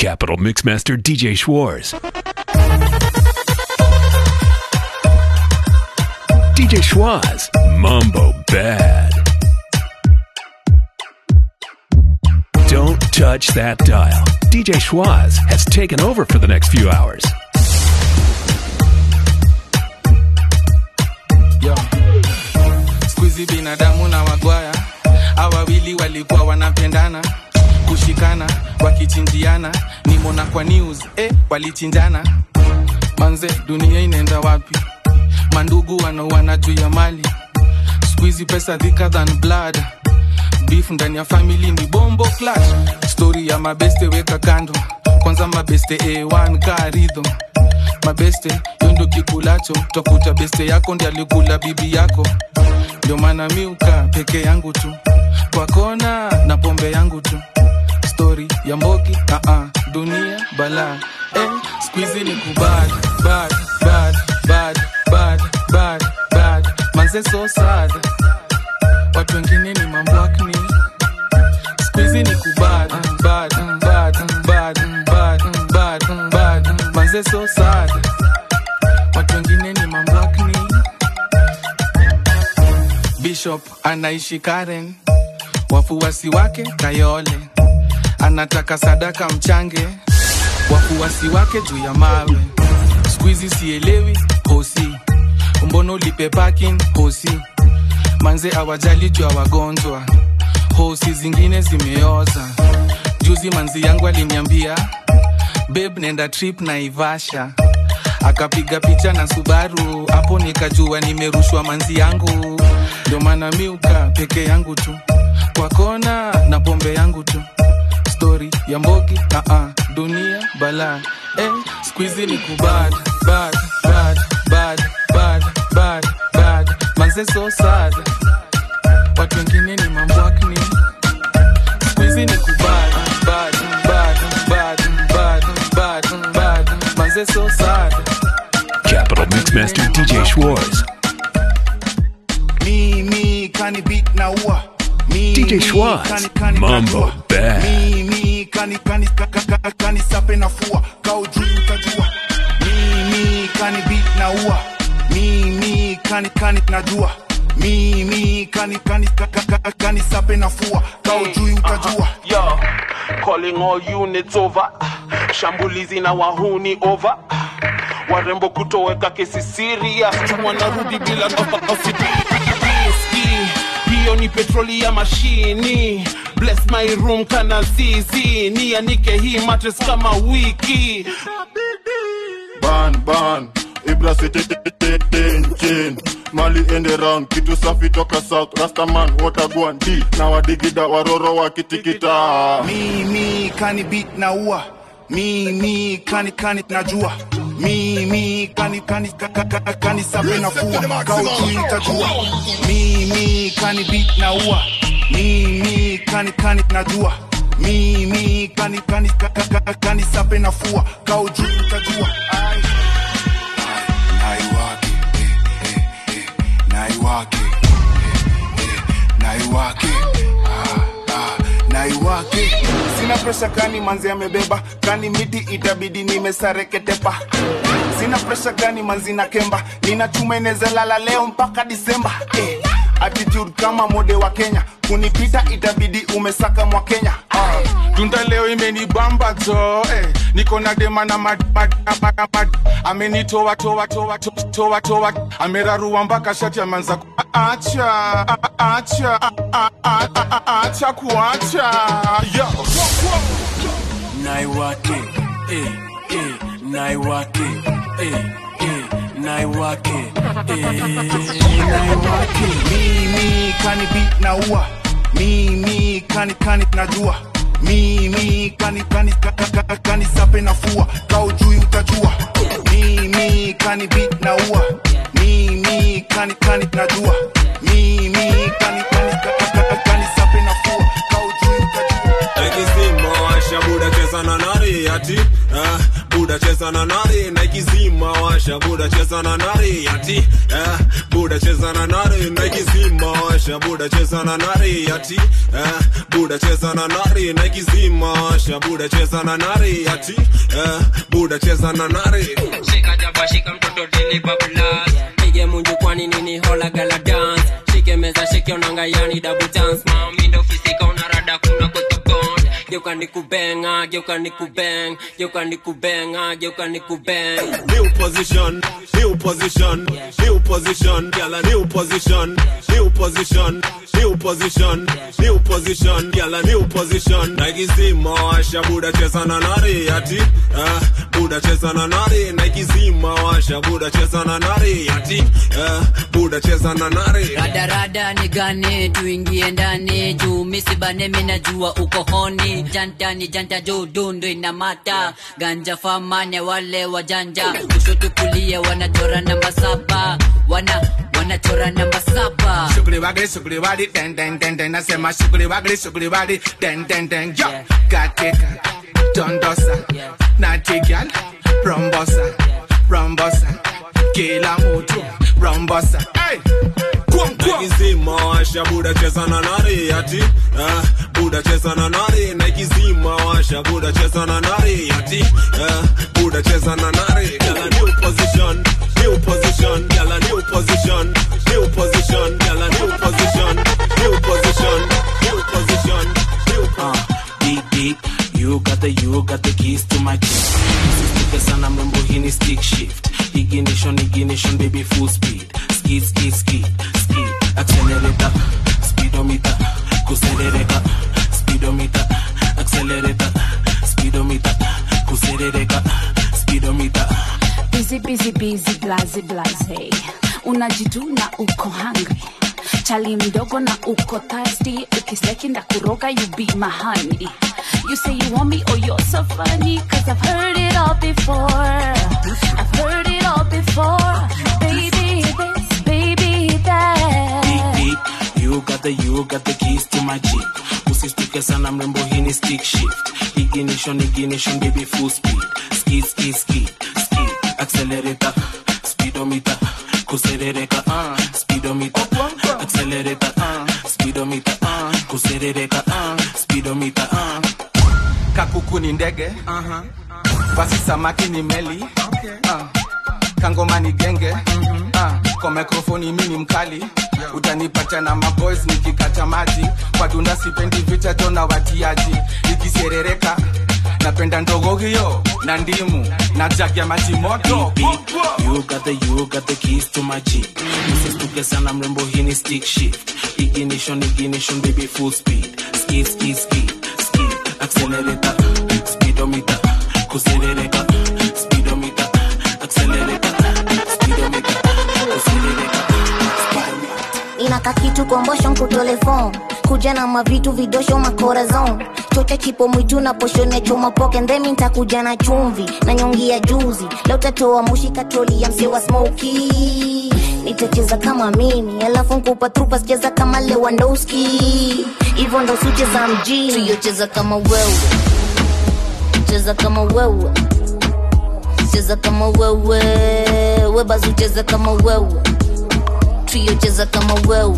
Capital Mixmaster DJ Schwartz. DJ Schwaz, Mumbo Bad. Don't touch that dial. DJ Schwaz has taken over for the next few hours. Yo. Squeezy binadamu na wagwaya hawa wawili walikuwa wanapendana kushikana wakichinjiana nimona kwa news eh, walichinjana manze dunia inaenda wapi mandugu wanauana juu ya mali squeezy pesa thicker than blood beef ndani ya family ni bombo clash story ya mabeste weka kando kwanza mabeste a1 ka rhythm mabeste yondo kikulacho takuta beste yako ndi alikula bibi yako ndio maana miuka peke yangu tu kwa kona na pombe yangu tu stori ya mbogi uh -uh, dunia bala eh, squeezy ni kubad bad bad bad bad bad bad manze so sad watu wengine ni mambwakni squeezy ni kubad bad bad bad bad bad bad manze so sad watu wengine ni mambwakni bishop anaishi karen wafuasi wake kayole anataka sadaka mchange wafuasi wake juu ya mawe skuizi sielewi hosi mbono ulipe parking hosi manze awajali juu ya wagonjwa hosi zingine zimeoza juzi manzi yangu aliniambia beb nenda trip na ivasha akapiga picha na subaru hapo nikajua nimerushwa manzi yangu ndio maana miuka peke yangu tu kwa kona na pombe yangu tu stori ya mbogi uh -uh, dunia bala eh, squeezy ni kubad bad bad bad bad bad bad manze so sad watu wengine ni mambwakni squeezy ni kubad bad bad bad bad bad bad manze so sad Capital Mixmaster DJ Schwartz. Me, me, kani beat na ua. Me, DJ me, Schwartz, kani, kani, Mambo kajua. Bad. Me, me, kani, kani, ka- ka- ka- kani sape na fua. Kau juu utajua. Me, me, kani beat na ua. Me, me, kani, kani, najua. Me, me, kani, kani, ka- ka- ka- kani sape na fua. Kau juu utajua. Yo, calling all units over. Shambulizi na wahuni over. Warembo kutoweka kesi serious. Wanarudi bila Whiskey, hiyo ni petroli ya mashini bless my room kana zizi nianike hii matres kama wiki ban ban ibra siteten mali ende round kitu safi toka south rastaman watagwan d na wadigida waroro wakitikita Me, me, kani beat na ua. Me, me, kani, kani, najua. Me, me, kani, kani, ka- ka- ka- kani sape na fua. Kau juu utajua. Me, me, kani beat na ua. Me, me, kani, kani, najua. Me, me, kani, kani, ka- ka- ka- kani sape na fua. Kau juu utajua. Ai. Naiwake, eh, eh, eh, naiwake, eh, eh, naiwake, ah, ah, naiwake. Sina presha kani manzi amebeba kani miti itabidi nimesareketepa sina presha kani manzi na kemba nina chuma inezalala leo mpaka disemba eh. attitude kama mode wa kenya kunipita itabidi umesaka mwa kenya ah. tunda leo imenibamba jo eh. niko na dema na mad, mad, mad, mad. amenitoa toa toa to- toa toa amerarua mpaka shati ameanza ku- acha a- a- acha a- a- a- a- a- acha kuacha yo naiwake eh, eh, naiwake eh, eh, naiwake eh, naiwake mimi kani beat na ua mimi kani kani najua mimi kani kani ka- ka- ka- kani sape na fua kau jui utajua mimi kani beat na ua mimi kani kani najua mimi kani kani ka- ka- ka- kani sape na fua kau jui utajua Ikisimo washa buda cheza na nani nari ati eh, buda cheza na nari na ikizima washa buda cheza na nari ati eh, buda cheza na nari na ikizima washa buda cheza na nari ati eh, buda cheza na nari na ikizima washa buda cheza na nari ati eh, buda cheza na nari shika jaba shika mtoto dili bablas pige munju kwani nini hola gala dance shike meza shike onanga yani double dance mami ndo fisika unarada kuna kotobon geuka nikubenga geuka nikubeng geuka nikubenga geuka nikubeng new position, new position, new position, girl a new position, new position, new position, new position, girl a new position. Nike zima washa buda cheza na nari ati, eh, buda cheza na nari. Nike zima washa buda cheza na nari ati, eh, buda cheza na nari. radarada ni gani tuingie ndani juu misibane minajua uko honi janta ni janta juu dundu inamata ganja famane wale wajanja kushoto kulia wanachora namba saba wana wanachora namba saba Shughuli wagli shughuli wali den den den den nasema shughuli wagli shughuli wali den den den yo katika dondosa na tigal rombosa rombosa kila mtu rombosa hey kwam kwam Nike zima washa buda cheza na nari ati, eh, buda cheza na nari. Nike zima washa buda cheza na nari ati, eh, buda cheza na nari. Girl a new position, new position, girl a new position, new position, girl a new position, new position, new position, new uh, deep deep you got the you got the keys to my jeep usisituke sana mrembo hii ni stick shift ignition ignition baby full speed skid skid skid skid accelerator speedometer kuserereka speedometer accelerator speedometer kuserereka speedometer busy busy busy blaze blaze unajituna uko hungry chali mdogo na uko thirsty ukiseki ndakuroga you be my honey you say you want me oh you're so funny cause i've heard it all before i've heard it all before baby this baby deep that deep you got the you got the keys to my jeep usistuke sana mrembo hii ni stick shift ignition ignition baby full speed skid skid skid skid accelerator speedometer kuserereka uh, speedometer accelerator uh, speedometer uh, kuserereka uh, speedometer uh. kakuku ni ndege basi samaki ni meli Ah. kangoma ni genge Ah. kwa mikrofoni mi ni mkali utanipata na maboys nikikata maji kwa dunda sipendi vita tona watiaji ikiserereka napenda ndogo hiyo na ndimu na jagi ya maji moto Beep, beep. You got the you got the keys to my jeep usistuke sana mrembo hii ni stick shift ignition ignition baby full speed skid skid skid skid accelerator speedometer kuserereka speedometer accelerator speedometer kuserereka speedometer inaka kitu kombosho nkutelefon kuja na mavitu vidosho makorazon chocha chipo mwitu na poshone choma poke ndemi ntakuja na chumvi na nyongi ya juzi leo tatoa mushi katroli ya mse wa smoki nitacheza kama mimi alafu nkupa trupa sicheza kama lewandowski hivyo ndo sucheza mjini tuyocheza kama wewe cheza kama wewe cheza kama wewe webazu cheza kama wewe trio cheza kama wewe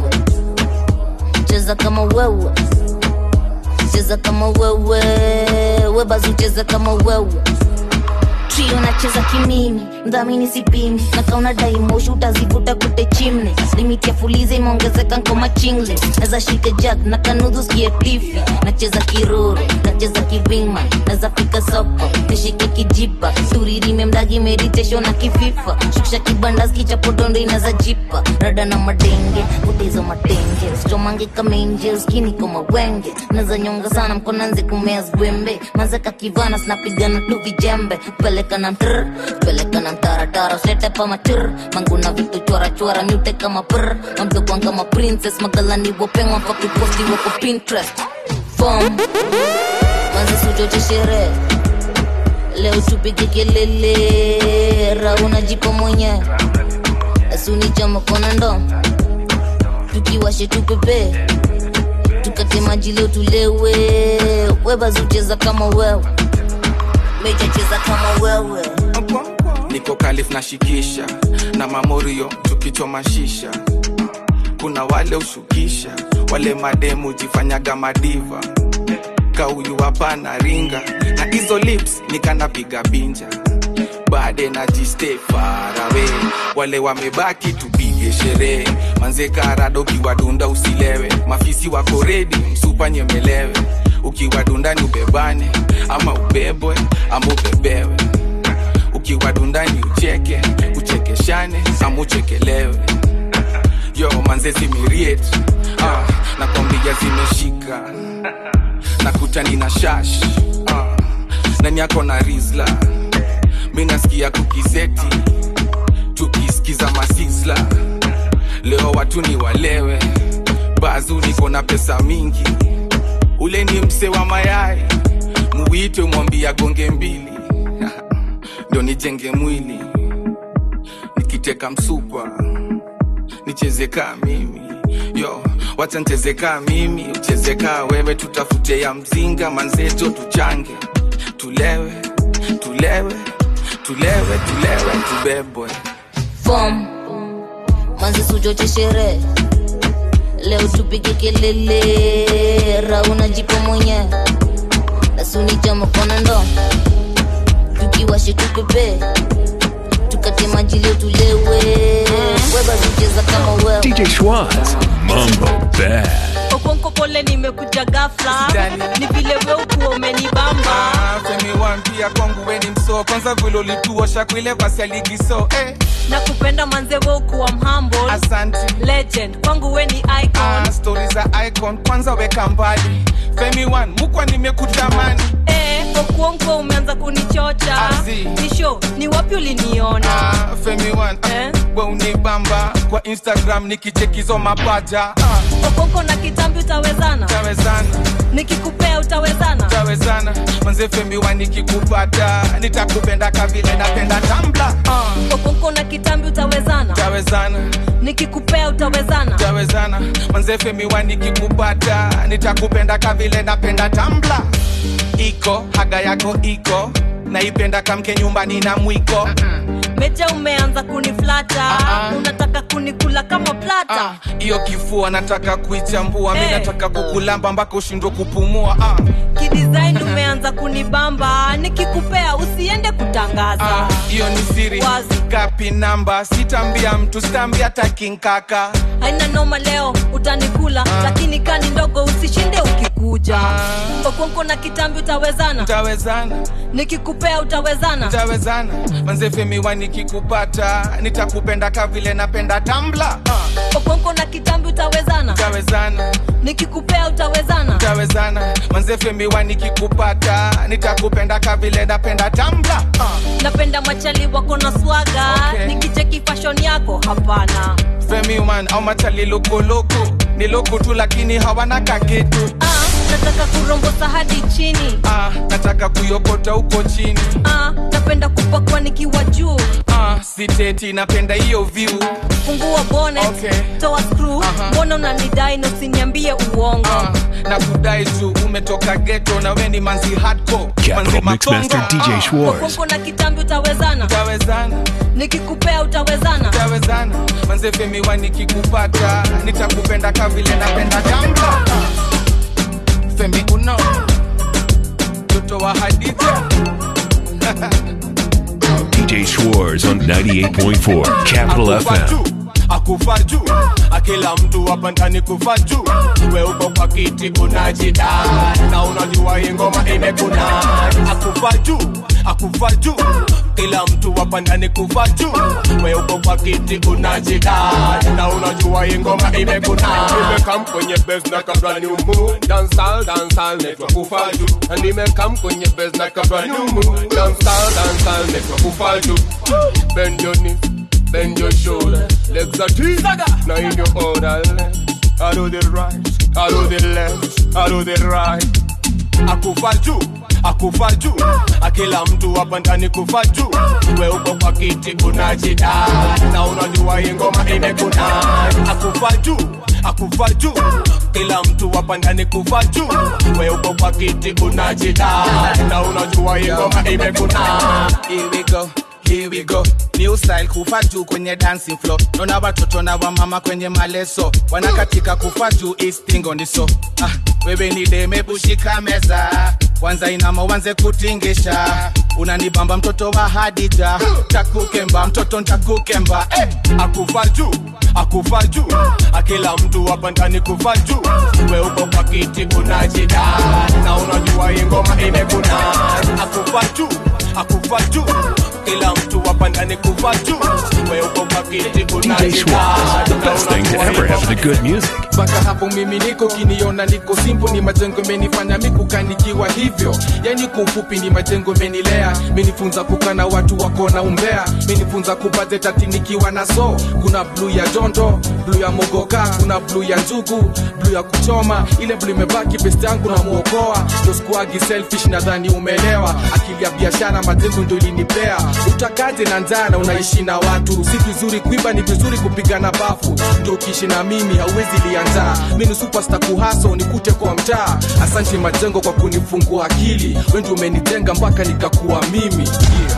cheza kama wewe cheza kama wewe webazu cheza kama wewe trio nacheza kimimi mdhamini sipimi na kauna daimoshi utazivuta kute chimne limiti ya fuliza imeongezeka nkoma chingle naza shika jag na kanudhu skie tifi nacheza kiruru nacheza kivingma naza fika soko nishike kijipa turirime mdagi meditation na kififa shukisha kibanda skichapodondo inaza jipa rada na madenge utezo matenge stomange kamenje skini kama wenge naza nyonga sana mkonanze kumea zwembe mazeka kivana sinapigana tu vijembe peleka na mtr peleka na mtaratara sete pa matir manguna vitu chora chora mute kama pr mamdokwan kama princess magalani wopengwa pakiposti wako pinterest fom manze suchoche sherehe leo tupige kelele rauna jipo mwenye asuni chama kona ndo tukiwashe tupepe tukate maji leo tulewe webazucheza kama wewe mejacheza kama wewe niko kalif na shikisha na mamorio tukichoma shisha kuna wale ushukisha wale mademu jifanyaga madiva kauyu hapana ringa na hizo lips nikanapiga binja baade na jiste farawe wale wamebaki tupige sherehe manze karado ukiwadunda usilewe mafisi wako redi msupa nyemelewe ukiwadundani ubebane ama ubebwe ama ubebewe ukiwadundani ucheke uchekeshane ama uchekelewe yo manze zimiriet ah, nakwambia zimeshika nakutani na shash ah, nani yako na rizla mi nasikia kukizeti tukisikiza masisla leo watu ni walewe bazu niko na pesa mingi ule ni mse wa mayai muwite mwambia gonge mbili ndo nijenge mwili nikiteka msupa nicheze kaa mimi yo wacha nicheze kaa mimi ucheze kaa wewe tutafute ya mzinga manzeto tuchange tulewe tulewe tulewe tulewe tubebwe fom manzi suchoche sherehe leo tupige kelele rauna jipo mwenye nasunichama kona ndo tukiwashe tupepe tukate maji leo tulewe webazicheza kama wewe DJ Schwaz, Mambo Bad. okonko pole nimekuja gafla ni vile we ukuwa umenibamba femi wampia kwangu weni msoo kwanza vile ulituosha kwile kwa sialigiso eh. na kupenda manze we ukuwa mhamble Asante. legend kwangu we ni icon ah, stori za icon kwanza weka mbali femi one mukwa nimekutamani eh, okuonko umeanza kunichocha Azi. nisho ni wapi uliniona ah, femi one eh? we unibamba kwa instagram nikichekizo mapaja ah, okonko na kitambi utawezana tawezana nikikupea utawezana tawezana manze femi one nikikupata nitakupenda kavile napenda tambla ah, okonko na kitambi utawezana tawezana nikikupea utawezana tawezana manze femi one nikikupata nitakupenda kavile napenda tambla iko haga yako iko naipenda kamke nyumbani na mwiko meja umeanza kuniflata unataka kunikula kama plata hiyo kifua nataka kuichambua mi Eh. nataka kukulamba mpaka ushindwe kupumua ah. kidesign umeanza kunibamba nikikupea usiende kutangaza hiyo ni siri kapi namba sitambia mtu sitambia takinkaka haina noma leo utanikula lakini kani ndogo usishinde ukikuja okonko na kitambi utawezana tawezana nikikupea utawezana tawezana manze femi wa nikikupata nitakupenda kavile napenda tambla ah. okonko na kitambi utawezana tawezana nikikupea utawezana tawezana manze femi wa nikikupata nitakupenda kavile napenda tambla ah. napenda machali wako na swaga Okay. nikicheki fashion yako hapana femi man au machali lokoloko ni loko tu lakini hawana kakitu ah, nataka kurombosa hadi chini ah, nataka kuyokota huko chini ah, napenda kupakwa nikiwa juu ah, siteti napenda hiyo view fungua bonnet Okay. toa screw mbona unanidai na usiniambie uongo na kudai tu umetoka geto na we ni manzi hardcore Capital Mixmaster DJ Schwartz. okonko na kitambi utawezana tawezana nikikupea utawezana tawezana manze femi wa nikikupata nitakupenda kavile napenda jamba femi uno mtoto wa hadija DJ Schwartz on 98.4 Capital FM. akufa juu akila mtu hapa ndani kufa juu we uko kwa kiti unajida na unajua hii ngoma imekuna akufa juu akufa juu kila mtu hapa ndani kufa juu we uko kwa kiti unajida na unajua hii ngoma imekuna nimekam kwenye base na kabla ni umu dansal dansal netwa kufa juu na nimekam kwenye base na kabla ni umu dansal dansal netwa kufa juu bend your knees bend your shoulder, legs are deep. Now in your order, left. I do the right, I do the left, I do the right. Akufa juu, akufa juu akila mtu hapa ndani kufa juu we uko kwa kiti unajida na unajua hii ngoma imekuna akufa juu akufa juu kila mtu hapa ndani kufa juu we uko kwa kiti unajida na unajua hii ngoma imekuna Here we go. Here we go. New style kufa juu kwenye dancing floor. Naona watoto na wamama kwenye maleso wanakatika kufa juu istingo ni so. Ah, wewe ni deme bushika meza kwanza inama uanze kutingisha unanibamba mtoto wa Hadija takukemba mtoto ntakukemba eh. akufa juu akufa juu akila mtu hapa ndani kufa juu we uko kwa kiti unajida na unajua hii ngoma imekuna akufa juu akufa juu kila mtu hapa ndani kufa juu we uko kwa kiti DJ unajida Schwaz, the best thing to ever happen to good music. mpaka hapo mimi niko kiniona niko simpo ni majengo imenifanya mikukanikiwa hivyo yani kwa ufupi ni majengo imenilea menifunza kukana watu wako na umbea menifunza kubadhetati nikiwa na so kuna bluu ya jondo bluu ya mogoka kuna bluu ya njugu bluu ya kuchoma ile bluu imebaki best yangu na muokoa doskuagi selfish nadhani umelewa akili ya biashara majengo ndo ilinipea utakaje na njaa na unaishi na watu si vizuri kuiba ni vizuri kupigana bafu ndo ukiishi na mimi hauwezi lianzaa mi ni superstar kuhaso nikute kwa mtaa asante majengo kwa kunifungua akili wendi umenijenga mpaka nikakuwa mimi yeah.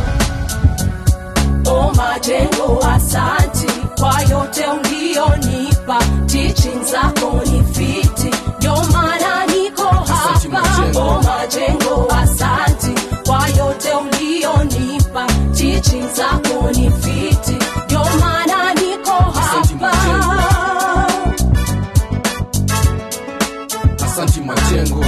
O majengo, asanti kwa yote ulionipa, teaching zako ni fiti, ndio maana niko hapa. O majengo, asanti kwa yote ulionipa, teaching zako ni fiti, ndio maana niko hapa. asanti majengo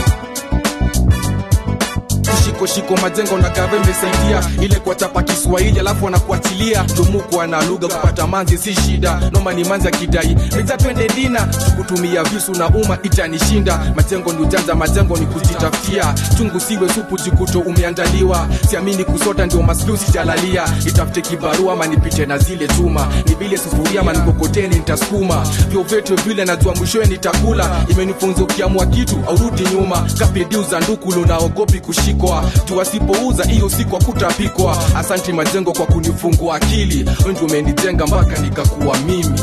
shiko shiko majengo na gava imesaidia ile kuwachapa kiswahili alafu wanakuachilia ndumuku ana lugha kupata manzi si shida noma ni manzi akidai mita twende dina kutumia visu na uma itanishinda majengo ni ujanja majengo ni kujitafutia chungu siwe supu jikuto umeandaliwa siamini kusota ndio maslu sijalalia itafute kibarua ama nipite na zile chuma ni vile sufuria ama nikokoteni nitasukuma vyovyote vile najua mwishowe nitakula imenifunza ukiamua kitu aurudi nyuma kapidiu za ndukulu naogopi kushikwa juu asipouza hiyo siku akutapikwa asanti majengo kwa kunifungua akili wengi umenijenga mpaka nikakuwa mimi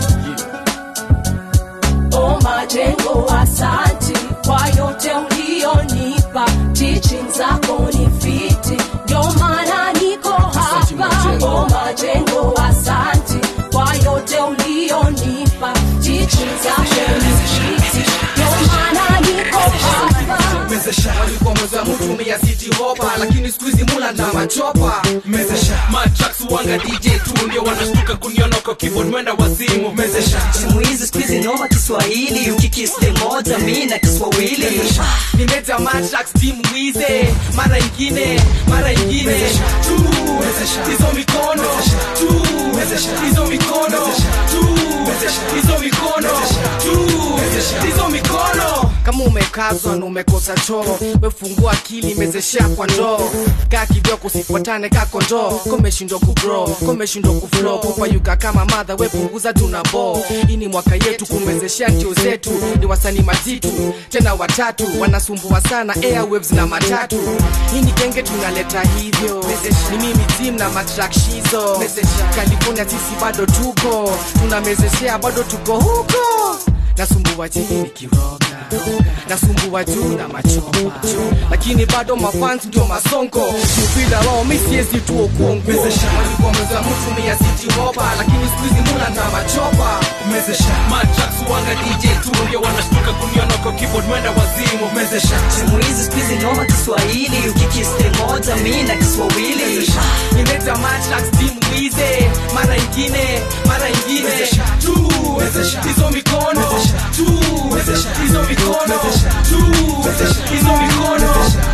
O majengo, asanti kwa yote ulionipa, teaching zako ni fiti, ndio maana niko hapa. O majengo, asanti kwa yote ulionipa, teaching zako ni fiti, ndio maana niko hapa. mezesha walikuwa mweza mtu mia city hopa lakini siku hizi mula na machopa mezesha matrax wanga dj tu ndio wanashtuka kuniona kwa keyboard mwenda wazimu mezesha simu hizi siku hizi noma kiswahili ukikiste moja mi na kiswahili nimeja matrax team wize mara ingine mara ingine tu hizo mikono tu hizo mikono tu hizo mikono tu hizo mikono kama umekazwa na umekosa choo wefungua akili mezeshea kwa ndoo kaa kidogo sifuatane kako ndoo komeshindwa kubro komeshindwa kuflo kupayuka kama madha wepunguza tuna bo hii ni mwaka yetu kumezeshea ntio zetu ni wasanii mazitu tena watatu wanasumbua sana airwaves na matatu hii ni genge tunaleta hivyo ni mimi tim na matrakshizo california sisi bado tuko tunamezeshea bado tuko huko nasumbua chini nikiroga nasumbua juu na machopa lakini bado mafans ndio masonko bila wao mi siezi tu okuongo walikuwa mweza mtu mia siti hopa lakini siku hizi mula na machopa mezesha matrax wanga dj tu ndio wanashtuka kuniona kwa keyboard mwenda wazimu mezesha simu hizi siku hizi noma kiswahili ukikiste moja mi na kiswahili nimeta matrax team wize mara ingine mara ingine tu hizo mikono tu hizo mikono tu hizo mikono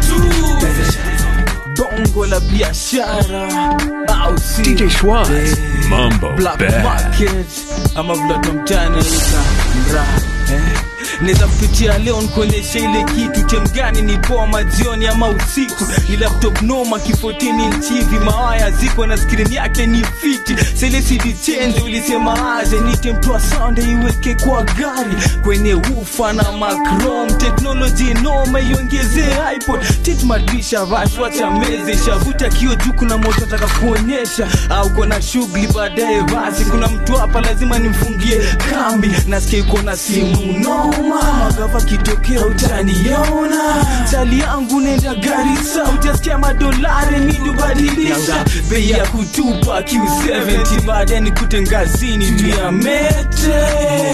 tu bongo la biashara au si DJ Schwaz, Mambo Black Bad. market ama vile tumtani ita mra eh? naweza kupitia leo nikuonyesha ile kitu chemgani ni poa majioni ama usiku ni laptop noma kifotini nchivi mawaya ziko na skrini yake ni fiti selesidi chenje ulisema aje nite mtoa sande iweke kwa gari kwenye ufa na macrom teknoloji noma iongezee ipod tit madrisha vashwacha meze shavuta kio juu kuna moto nataka kuonyesha au kona shughuli baadaye basi kuna mtu hapa lazima nimfungie kambi nasikia yuko na simu noma magava kitokea utaniona chali yangu nenda garisa utasikia madolari midubadilisha bei ya kutupa q70 baadaye nikute ngazini juu ya mete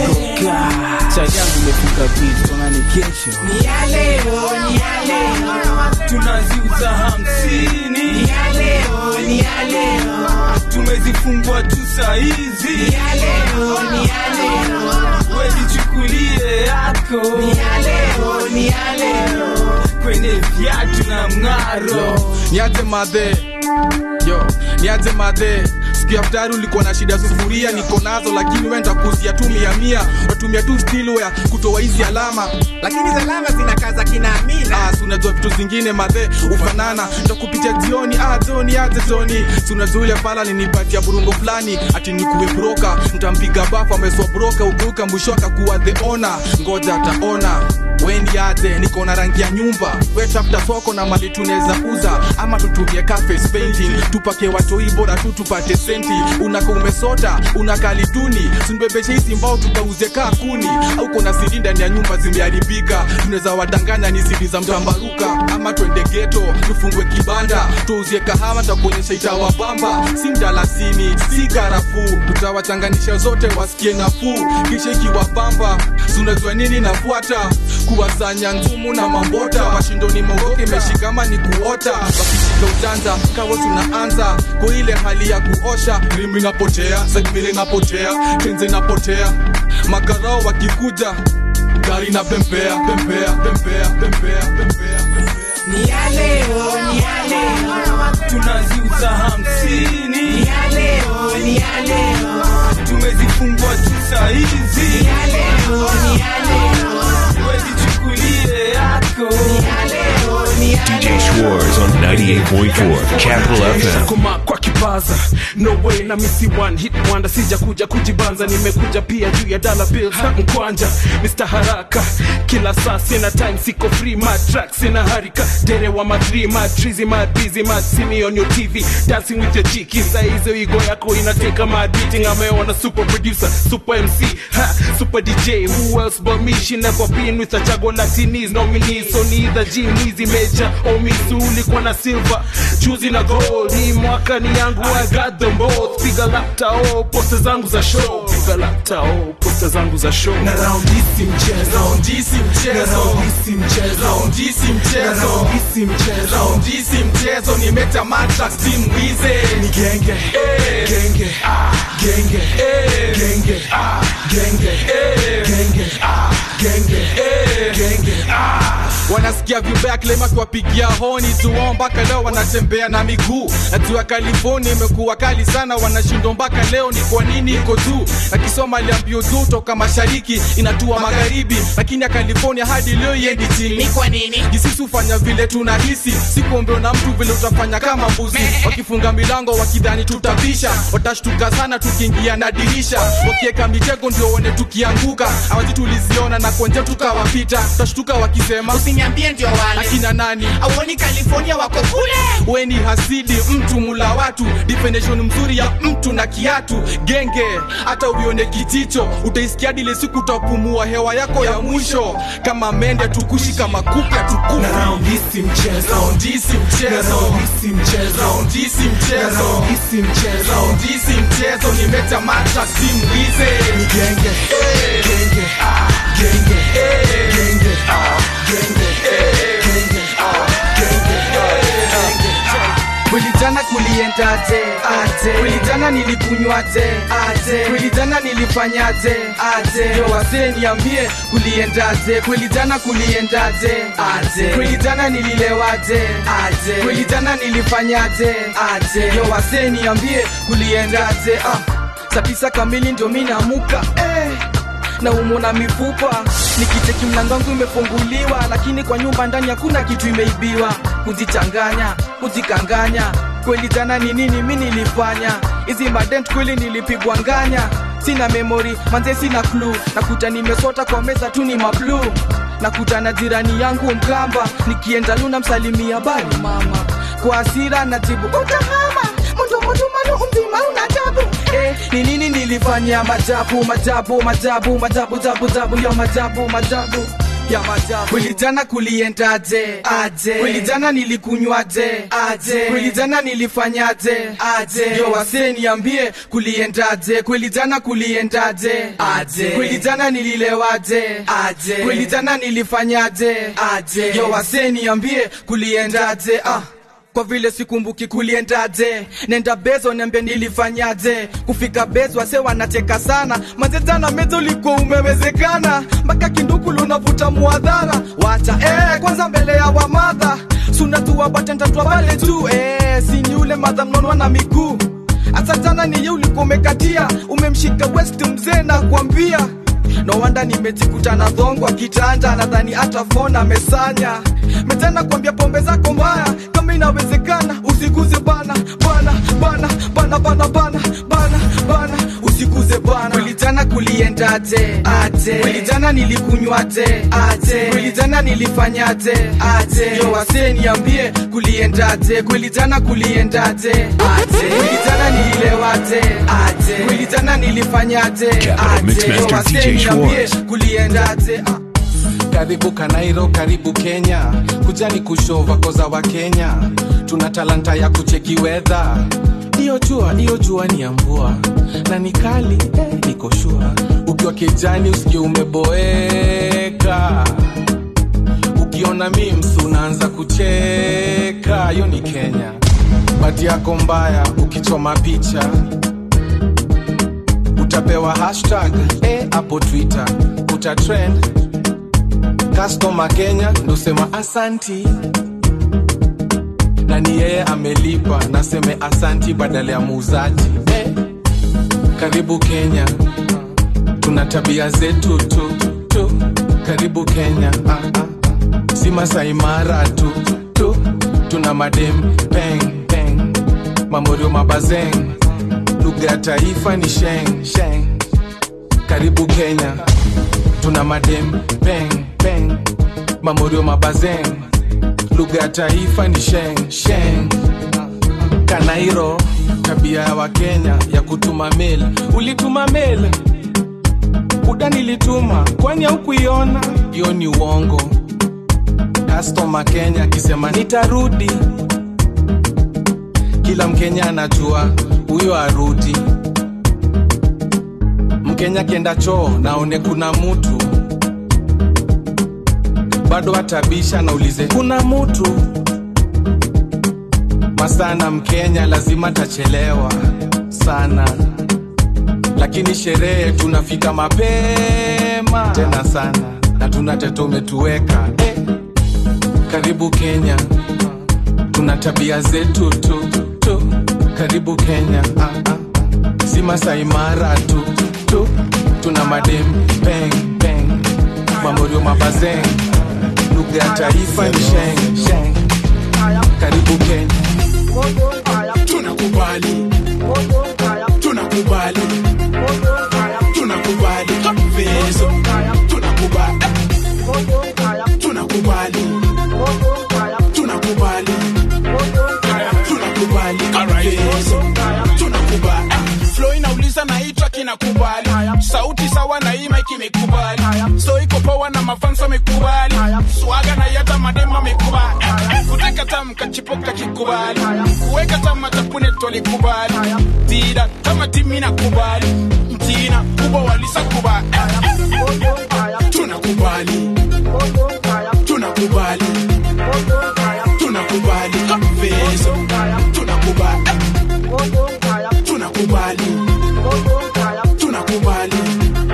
chali yangu imefika bit tonani kesho Ni ya leo, ni ya leo. tunaziuza hamsini Ni ya leo, ni ya leo. tumezifungua tu saizi Ni ya leo, ni ya leo. wejichukulie yako Ni ya leo, ni ya leo. kwenye viatu na mng'aro niaje madhe yo niaje madhe siku ya futari ulikuwa na shida sufuria niko nazo lakini wenda kuzia tu mia mia watumia tu stilware kutoa hizi alama lakini zalama zinakaza kinaamina Ah, si unajua vitu zingine madhe ufanana ndakupitia jioni ah, joni aje joni si unajua ule pala ninipatia burungo fulani ati nikuwe broka ntampiga bafu ameswa broka ukiuka mwisho akakuwa the ona ngoja ataona wendi aje niko na rangi ya nyumba wetafuta soko na mali tunaweza uza ama tutumie cafes painting tupake watoi bora tu tupate senti unaka umesota unakaliduni simbebeshe hizi mbao tukauze kaa kuni au kuna sidi ndani ya nyumba zimeharibika tunaweza wadanganya ni sidi za mtambaruka ama twende geto tufungwe kibanda tuuzie kahawa takuonyesha itawabamba si mdalasini si karafuu tutawachanganisha zote wasikie nafuu kisha ikiwabamba sunajua nini nafuata kuwasanya nzumu na mambota mashindoni mongoke imeshikama ni kuota wakishika ujanja kawa tunaanza kwa ile hali ya kuosha rimi napotea segmili napotea tenze napotea makarao wakikuja gari na pempea pempea pempea pempea pempea Ni ya leo, ni ya leo. tunaziuza hamsini Ni ya leo, ni ya leo. tumezifungua tu saizi Ni ya leo, ni ya leo. wejichukulie yako Ni ya leo, ni ya DJ Schwartz on 98.4 Capital FM. Koma kwa kipaza no way na misi one hit wonder sija kuja kujibanza nimekuja pia juu ya dollar bills na mkwanja Mr Haraka kila saa sina time siko free my track sina harika dere wa madri my trizy my busy my see me on your TV dancing with your chiki saa hizo igo yako inateka my beating ameona super producer super MC ha, super DJ who else but me she never been with a chago latinis nominees so neither G mwizi major or misu ulikuwa na silver juzi na gold hii mwaka ni yangu I got them both piga lapta oh posta zangu za show piga lapta oh posta zangu za show na round hisi mchezo round hisi mchezo round hisi mchezo round hisi mchezo round hisi mchezo round hisi mchezo nimeta matrax team wize ni genge eh genge ah genge eh genge ah genge eh genge ah genge eh genge ah wanasikia vibaya klema kuwapigia honi tuwao mpaka leo wanatembea na miguu najua california imekuwa kali sana wanashindwa mpaka leo ni kwa nini iko juu akisoma aliambio juu toka mashariki inatua magharibi lakini ya california hadi leo iendi chini Ni kwa nini? jisisi hufanya vile tunahisi sikuombeo na mtu vile utafanya kama mbuzi wakifunga milango wakidhani tutabisha watashtuka sana tukiingia na dirisha wakieka mitego ndio one tukianguka awazi tuliziona na konje tukawapita tutashtuka wakisema usiniambie ndio wale akina nani auoni california wako kule weni hasidi mtu mula watu definition mzuri ya mtu na kiatu genge hata uione kijicho utaisikia dile siku utapumua hewa yako ya mwisho kama mende tukushi kama kupe tukufi Na round hisi mchezo. Round hisi mchezo. Na round hisi mchezo. Round hisi mchezo. Na round hisi mchezo. Round hisi mchezo nimeta mata simwize ni genge eh, genge ah, genge eh, genge ah, genge eh, genge ah, genge eh, genge ah. kweli jana kuliendaje aje kweli jana nilikunywaje aje kweli jana nilifanyaje aje yo wasee niambie kuliendaje kweli jana kuliendaje aje kweli jana nililewaje aje kweli jana nilifanyaje aje yo wasee niambie kuliendaje ah saa tisa kamili ndio mi namuka eh na umona mifupa nikicheki mlango wangu imefunguliwa lakini kwa nyumba ndani hakuna kitu imeibiwa kuzichanganya kuzikanganya kweli jana ni nini mi nilifanya hizi madent kweli nilipigwa nganya sina memori manze sina klu nakuta nimesota kwa meza tu ni mablu nakuta na jirani yangu mkamba nikienda luna msalimia bali mama kwa hasira najibu utamama mundumundumalu umzima unajabu eh, ni nini nilifanya majabu majabu majabu majabu jabu jabu ya majabu majabu ya majabu kweli jana kuliendaje aje kweli jana nilikunywaje aje kweli jana nilifanyaje aje yo wasee niambie kuliendaje kweli jana kuliendaje aje kweli jana nililewaje aje kweli jana nilifanyaje aje yo wasee niambie kuliendaje ah kwa vile sikumbuki kuliendaje nenda bezo niambie nilifanyaje kufika bezo wase wanacheka sana mazetana mezo ulikuwa umewezekana mpaka kindukulu unavuta muadhara wacha eh, kwanza mbele ya wamadha sunatuwa batentatwa pale tu eh, sini ule madha mnonwa na miguu hata jana niye ulikuwa umekatia umemshika west mzee na kuambia no wanda nimejikuta na dhongwa kitanda nadhani hata fona amesanya metena kuambia pombe zako mbaya kama inawezekana usiguze bana bana bana bana bana bana bana bana usiguze bana kweli jana kuliendaje aje kweli jana nilikunywaje aje kweli jana nilifanyaje aje yo wasee niambie kuliendaje kweli jana kuliendaje aje kweli jana nililewaje aje kweli jana nilifanyaje aje yo wasee niambie kuliendaje ah. karibu kanairo karibu kenya kujani kushova koza wa kenya tuna talanta ya kucheki wedha hiyo jua hiyo jua ni ya mvua na ni kali eh, niko shua ukiwa kijani usikie umeboeka ukiona mims unaanza kucheka hiyo ni kenya bati yako mbaya ukichoma picha utapewa hashtag eh, hapo twitter utatrend customer kenya ndosema asanti na ni yeye amelipa naseme asanti badala ya muuzaji eh, karibu kenya tuna tabia zetu tu, tu. karibu kenya ah, ah. si masaimara tu, tu tuna madem peng peng mamorio mabazeng lugha ya taifa ni sheng sheng karibu kenya tuna madem peng peng mamorio mabazeng lugha ya taifa ni sheng sheng kanairo tabia ya wakenya ya kutuma mail ulituma mail buda nilituma kwani haukuiona hiyo ni uongo kastoma kenya akisema nitarudi kila mkenya anajua huyo arudi mkenya akienda choo naone kuna mutu bado atabisha naulize kuna mutu masana mkenya lazima tachelewa sana lakini sherehe tunafika mapema tena sana na tuna tete umetuweka eh. karibu kenya tuna tabia zetu tu, tu. karibu kenya ah, ah. si masaimara tu, tu tuna madem peng peng mamorio mabazeng lugha ya taifa ni sheng sheng karibu kenya tunakubali tunakubali tunakubali vezo tunakubali tunakubali tunakubali tunakubali vezo tunakubali flow inauliza naitwa kinakubali sauti sawa na ima kimekubali so iko poa na mafansa amekubali swaga na yata madema amekubali kuteka tamka chipoka kikubali kuweka tama tapune tolikubali tira kama timi nakubali mtina kubwa walisa kubali tunakubali tunakubali tunakubali vezo tunakubali tunakubali tunakubali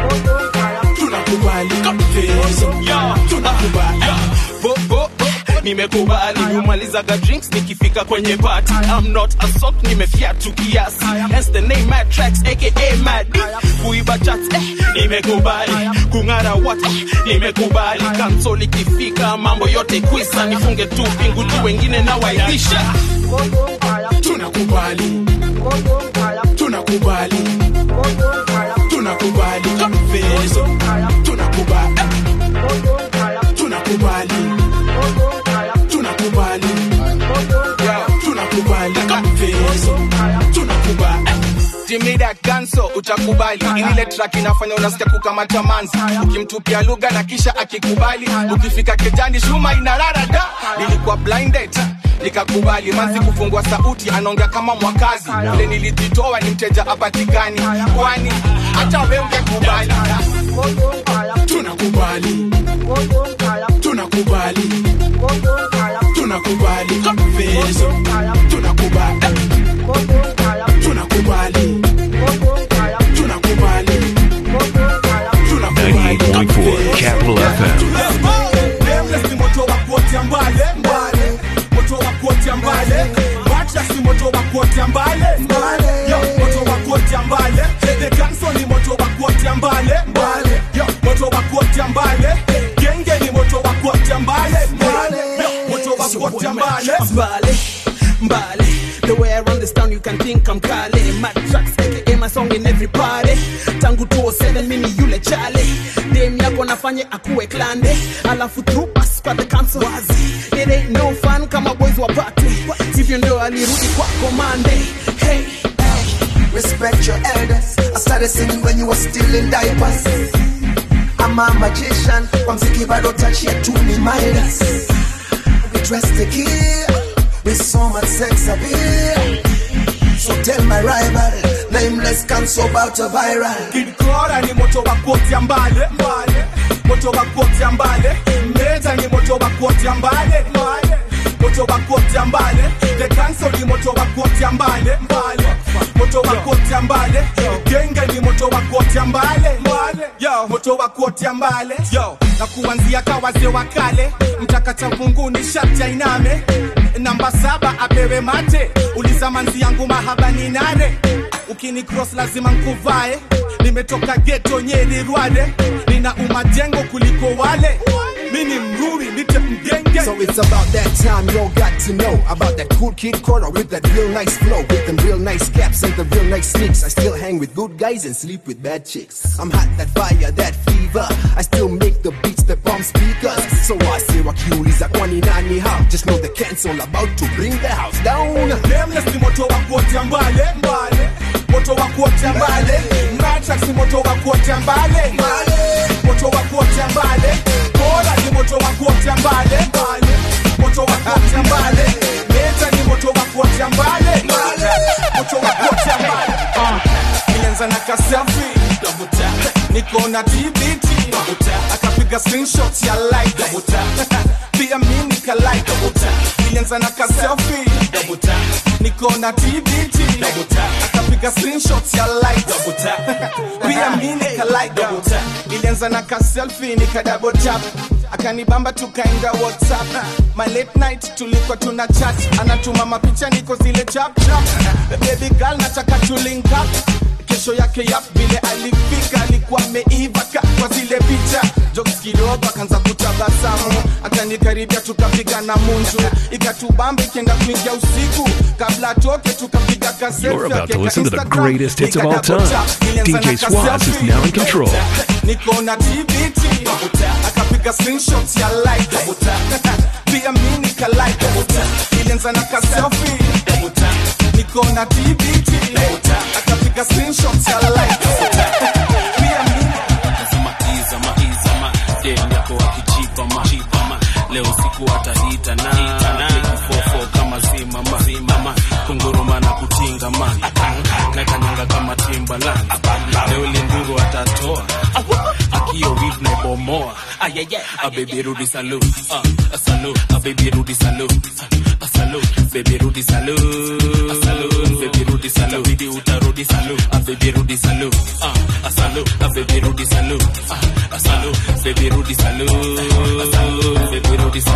tunakubali vezo tunakubali bo, bo, bo, ni nimekubali humalizaga drinks nikifika kwenye party I'm not a sock nimefiatu kiasi hence the name mad tracks aka mad D. kuiba chats eh, nimekubali kung'ara what eh, nimekubali kansol ikifika mambo yote kwisa nifunge tu pingu tu wengine na waibisha tunakubali tunakubali tunakubali mfezo tunakubali tunakubali tunakubali tunakubali mfezo tunakubali Jimmy that ganso utakubali ile track inafanya unasikia kukamata manzi ukimtupia lugha na kisha akikubali ukifika kejani shuma inarara da nilikuwa blinded nikakubali manzi kufungua sauti anaongea kama mwakazi vile nilijitoa ni mteja apatikani kwani hata we ungekubali tunakubali tunakubali tunakubali mfezo tunakubali tunakubali tunakubali 98.4 Capital FM. Nameless ni moto wa kuotea mbale mbale moto wa kuotea mbale Mattress ni moto wa kuotea mbale mbale yo moto wa kuotea mbale The Ganso ni moto wa kuotea mbale mbale yo moto wa kuotea mbale Genge ni moto wa kuotea mbale mbale yo moto wa kuotea mbale Mbale, mbale. The way I run this town, you can think I'm Kale. Mad tracks, aka my song in every party. Tangu 207 mini yule chale. Dem yako nafanye akuwe klande. Alafu through pass kwa the council wazi. It ain't no fun kama boys wa party. Hivyo ndio alirudi kwa komande. Hey, Respect your elders. I started singing when you were still in diapers. I'm a magician. Kwa mziki bado touch ya tu ni Midas. We dress to kill with so much sex appeal. So tell my rival, nameless can so about a viral. Kid Cora ni moto wa kuotea mbale mbale moto wa kuotea mbale Meza ni moto wa kuotea mbale mbale moto wa kuotea mbale The Council ni moto wa kuotea mbale mbale moto wa kuotea mbale Genge ni moto wa kuotea mbale mbale yo moto wa kuotea mbale yo na kuanzia kawaze wa kale mtakata vunguni sharti ainame namba saba apewe mate uliza manzi yangu mahaba ni nane ukini cross lazima nkuvae nimetoka geto nyeri rwade nina umajengo kuliko wale mini mruri nite mgenge So it's about that time you all got to know about that cool kid Cora with that real nice flow, with them real nice caps and the real nice sneaks. I still hang with good guys and sleep with bad chicks. I'm hot, that fire, that fever. I still make the beats that bomb speakers. So I say wakiuliza kwani nani how? Just know the cancel about to bring the house down. Nameless ni moto wa kuotea mbale mbale moto wa kuotea mbale Matrax ni moto wa kuotea mbale mbale moto wa kuotea mbale Bora ni moto wa kuotea mbale mbale moto wa kuotea mbale Meta ni moto wa kuotea mbale mbale moto wa kuotea mbale Ah, Nilianza na kaselfie double tap niko na TBT double tap akapiga screenshot ya like double tap pia mimi nika like double tap nilianza na kaselfie double tap niko na TBT double tap akapiga screenshot ya like double tap pia mimi nika like double tap nilianza na kaselfie nika double tap akanibamba tukaenda whatsapp ma late night tulikuwa tuna chat anatuma mapicha niko zile chap chap baby girl nataka to link up kesho yake yap vile alifika alikuwa ameiva ka kwa zile picha jokes kidogo akaanza kutabasamu akanikaribia tukapiga na munju ikatubamba ikienda kuingia usiku kabla atoke tukapiga You're about to listen to the greatest hits of all time. DJ Swaz is now in control. niko na tbt akapiga screenshot ya like pia mi nika like ilianza na kaselfi niko na tbt akapiga screenshot ya like pia mi Izama, izama, dem yako akichipama chipama. leo siku atahita na fofo kama zimama zimama kunguruma na kutingama na kanyanga kama timbaland leo linduru atatoa akio wig na bomoa a baby rudi salu a salu a baby rudi salu a salu baby rudi salu a salu baby rudi salu bidi utarudi salu a baby rudi salu a salu a baby rudi salu a salu baby rudi salu a salu baby rudi salu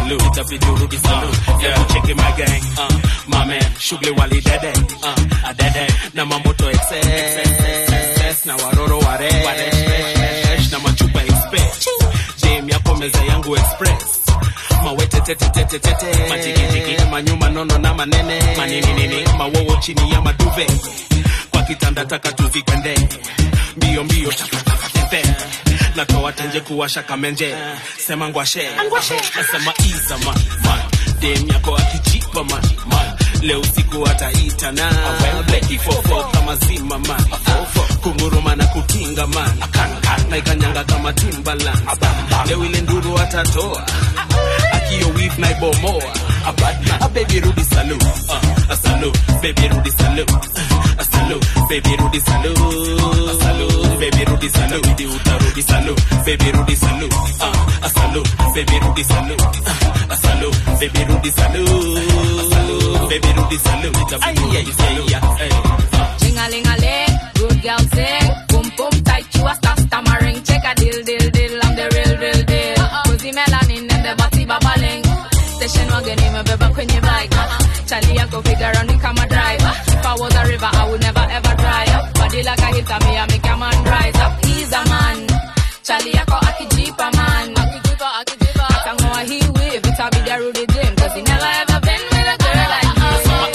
salute itabidi urudi salute hebu cheki my gang uh, my man shughuli wali dede uh, adede na mamoto excess na waroro waresh na machupa express jam yako meza yangu express mawetetetetetete majigijigi manyuma nono na manene maninini mawowo chini ya maduve kwa kitanda taka tuzikende mbio mbio takatakatepe natoa tenje kuwasha kamenje sema ngwashe nasema iza man man dem yako akijipa man man leo usiku ataita na bleki fofo kama zima man kunguruma na kutinga man na ikanyanga kama timbaland leo ile nduru atatoa akio wif na ibomoa abadna a baby rudi salu uh, a salu baby rudi salu uh, a salu baby rudi salu a salu baby rudi salu di utarudi salu baby rudi salu uh, a salu baby rudi salu uh, a salu baby rudi salu a salu baby rudi salu itabidi rudi salu Ling-a-ling-a-ling, good girl sing. Boom boom tight, you a star stammering. Check a deal deal deal, I'm the real real deal. Cozy melanin and the body babbling. Station wagon imebeba kwenye bike. Charlie yako figure on me kama driver. If I was a river, I would never ever dry up. Body like a hitter, me I make a man rise up. He's a man. Charlie yako akijipa man. Akijipa, akijipa. Atangoa he wave, it'll be the Rudy Jim. Cause he never ever been with a girl like me.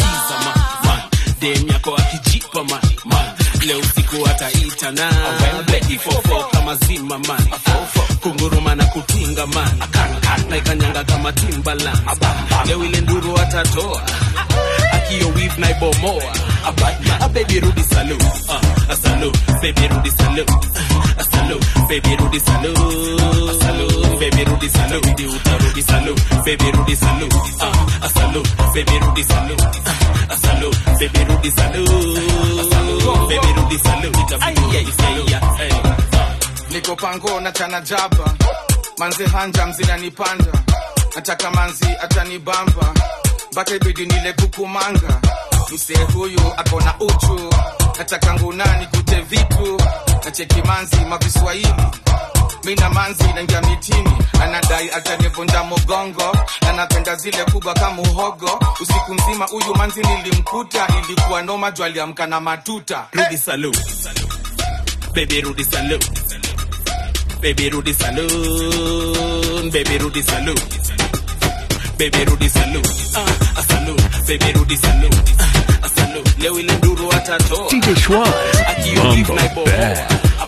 dem yako akijipa man man leo usiku ataita na bleki fofo kama zima man kunguruma na kutinga man na ikanyanga kama timbaland leo ile nduru atatoa akio wif na ibomoa abadna a baby rudi salu uh, a salu baby rudi salu uh, a salu baby rudi salu a salu baby rudi salu di utarudi salu baby rudi salu uh, a salu baby rudi salu uh, a salu baby rudi salu a salu baby rudi salu itabidi yeah, yeah, yeah, niko pango na chana jaba manze hanja mzinanipanda nataka manzi atanibamba mpaka ibidi nile kukumanga msee huyu akona uchu nataka ngunani kute vitu na cheki manzi maviswahili mina manzi naingia mitini anadai atanivunja mogongo na napenda zile kubwa kama uhogo usiku mzima huyu manzi nilimkuta ilikuwa noma juu aliamka na matuta rudi salu baby rudi salu baby rudi saloon baby rudi salu baby rudi salu uh, a salu baby rudi salu uh, a salu leo ile nduru atatoa DJ Schwaz, akio beef Mambo na ibomoa Bad.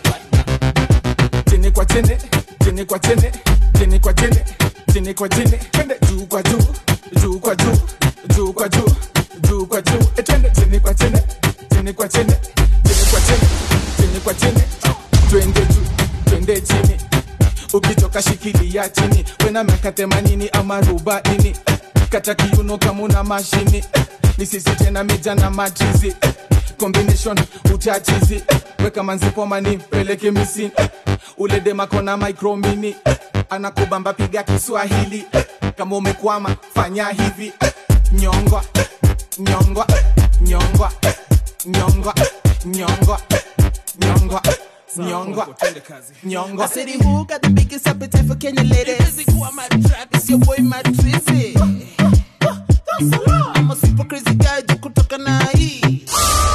chini kwa chini chini kwa chini chini kwa chini chini kwa chini twende juu kwa juu juu kwa juu juu kwa juu juu kwa juu Eh, twende chini kwa chini chini kwa chini chini kwa chini chini kwa chini twende juu twende chini ukitoka shikilia chini wena miaka themanini ama arobaini Eh, kata kiuno kama una mashini Eh, ni sisi tena mija na machizi Eh, combination utachizi Eh, weka manzipoma ni peleke misini Eh, ule demakona micromini Eh, anakubamba piga kiswahili Eh, kama umekwama fanya hivi Eh, nyongwa eh, nyongwa eh, nyongwa eh, nyongwa eh, nyongwa eh, nyongwa eh, nyongwa nyongwa I said, who got the biggest appetite for Kenya ladies? It's your boy, Mad Trizzy. I'm a super crazy guy, juu kutoka na hii.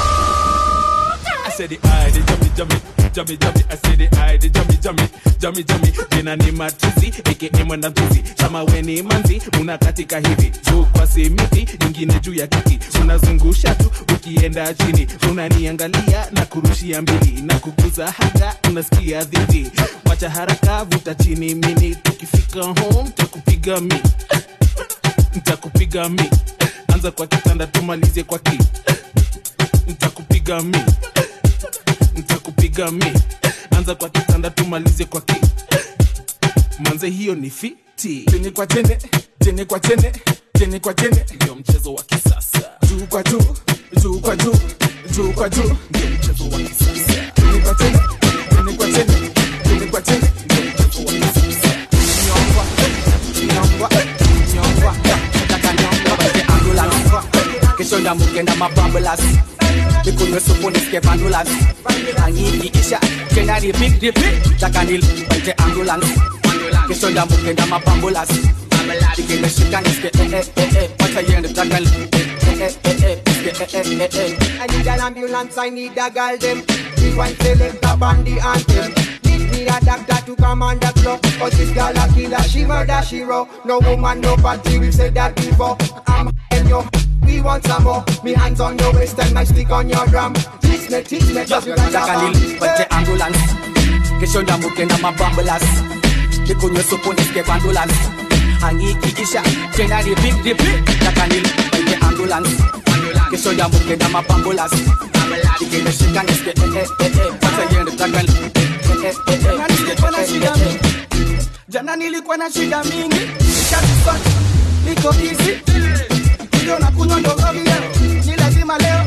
I said the eye, the jummy, jummy, jummy, jummy. I said the eye, the jummy, jummy, jummy, jummy. Jina ni matusi, aka mwenda mtusi. Kama we ni manzi, unakatika hivi. Juu kwa simiti, nyingine juu ya kiti. Unazungusha tu, ukienda chini. Unaniangalia na kurushia mbili. Na kukuza hata, unasikia dhidi. Wacha haraka, vuta chini mini. Tukifika home, takupiga mi. Ntakupiga mi. Anza kwa kitanda, tumalize kwa ki. Ntakupiga mi nitakupiga mi anza kwa kitanda tumalize kwa ki manze hiyo ni fiti chini kwa chini chini kwa chini chini kwa chini ndio mchezo wa kisasa juu kwa juu juu kwa juu juu kwa juu ndio mchezo wa kisasa chini kwa chini chini kwa chini chini kwa chini ndio mchezo wa kisasa nyongwa nyongwa nyongwa nataka nyonga baite ambulance kesho ndamugenda mabambulas mikunywe supu nisike vandulas angiikiisha kena repeat repeat taka nil baite ambulance kesho ndamugenda mabambulas ikimeshika nisikie eh eh eh eh wacha iende takali eh eh eh eh nisikie eh eh eh eh I need an ambulance, I need a girl them. We want select a bandy anthem. Need me a doctor to come on the floor. Cause this girl a killer, she murder, she raw. No woman, no party, we said that before. I'm in your we want some more. Me hands on your waist and my stick on your drum. Teach me, teach me, just you like taka nilipate ambulance kesho ndambuke na mabambulas nikunywe supu nisikie ambulance angikikisha tena repeat repeat taka nilipate ambulance kesho ndambuke na mabambulas ikimeshika nisikie eh eh eh eh wacha iende taka eh eh eh eh nisikie eh eh eh eh jana nilikuwa na shida mingi nikajipata niko easy ndio na kunywa ndogogio ni lazima leo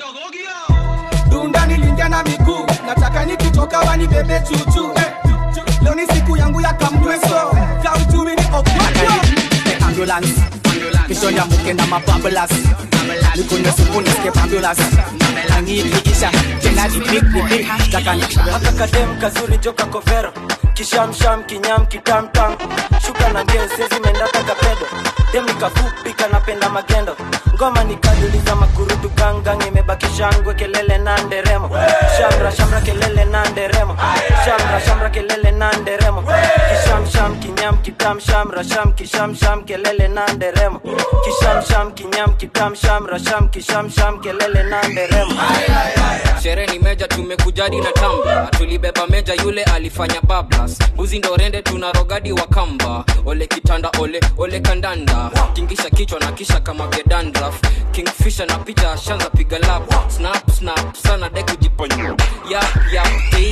dunda nilingia na miguu nataka nikitoka wanibebe chuchu eh. leo ni siku yangu ya kamweso kautumi ni okwajo ambulance kesho ndambuke na mabambulas nikunywe supu nisikie ambulance angikikisha tena repeat repeat taka haka kadem kazuri joka kovero kishamsham kinyam kitamtam shuka na ngeo sezimendaka kapedo dem nikafupi kanapenda magendo ngoma nikaduliza makurutu gangang imebaki shangwe kelele na nderemo shamra shamra kelele na nderemo shamra shamra kelele na nderemo kishamsham kinyam kitam shamra sham kishamsham kelele na nderemo kishamsham kinyam kitam shamra sham kishamsham kelele na nderemo sherehe ni meja tumekujadi na tamba tulibeba meja yule alifanya bablas mbuzi ndo rende tuna rogadi wa kamba ole kitanda ole ole kandanda tingisha kichwa na kisha kama vyedandraf kingfisha na picha ashanza piga lap snap snap sana de kujiponya yap yap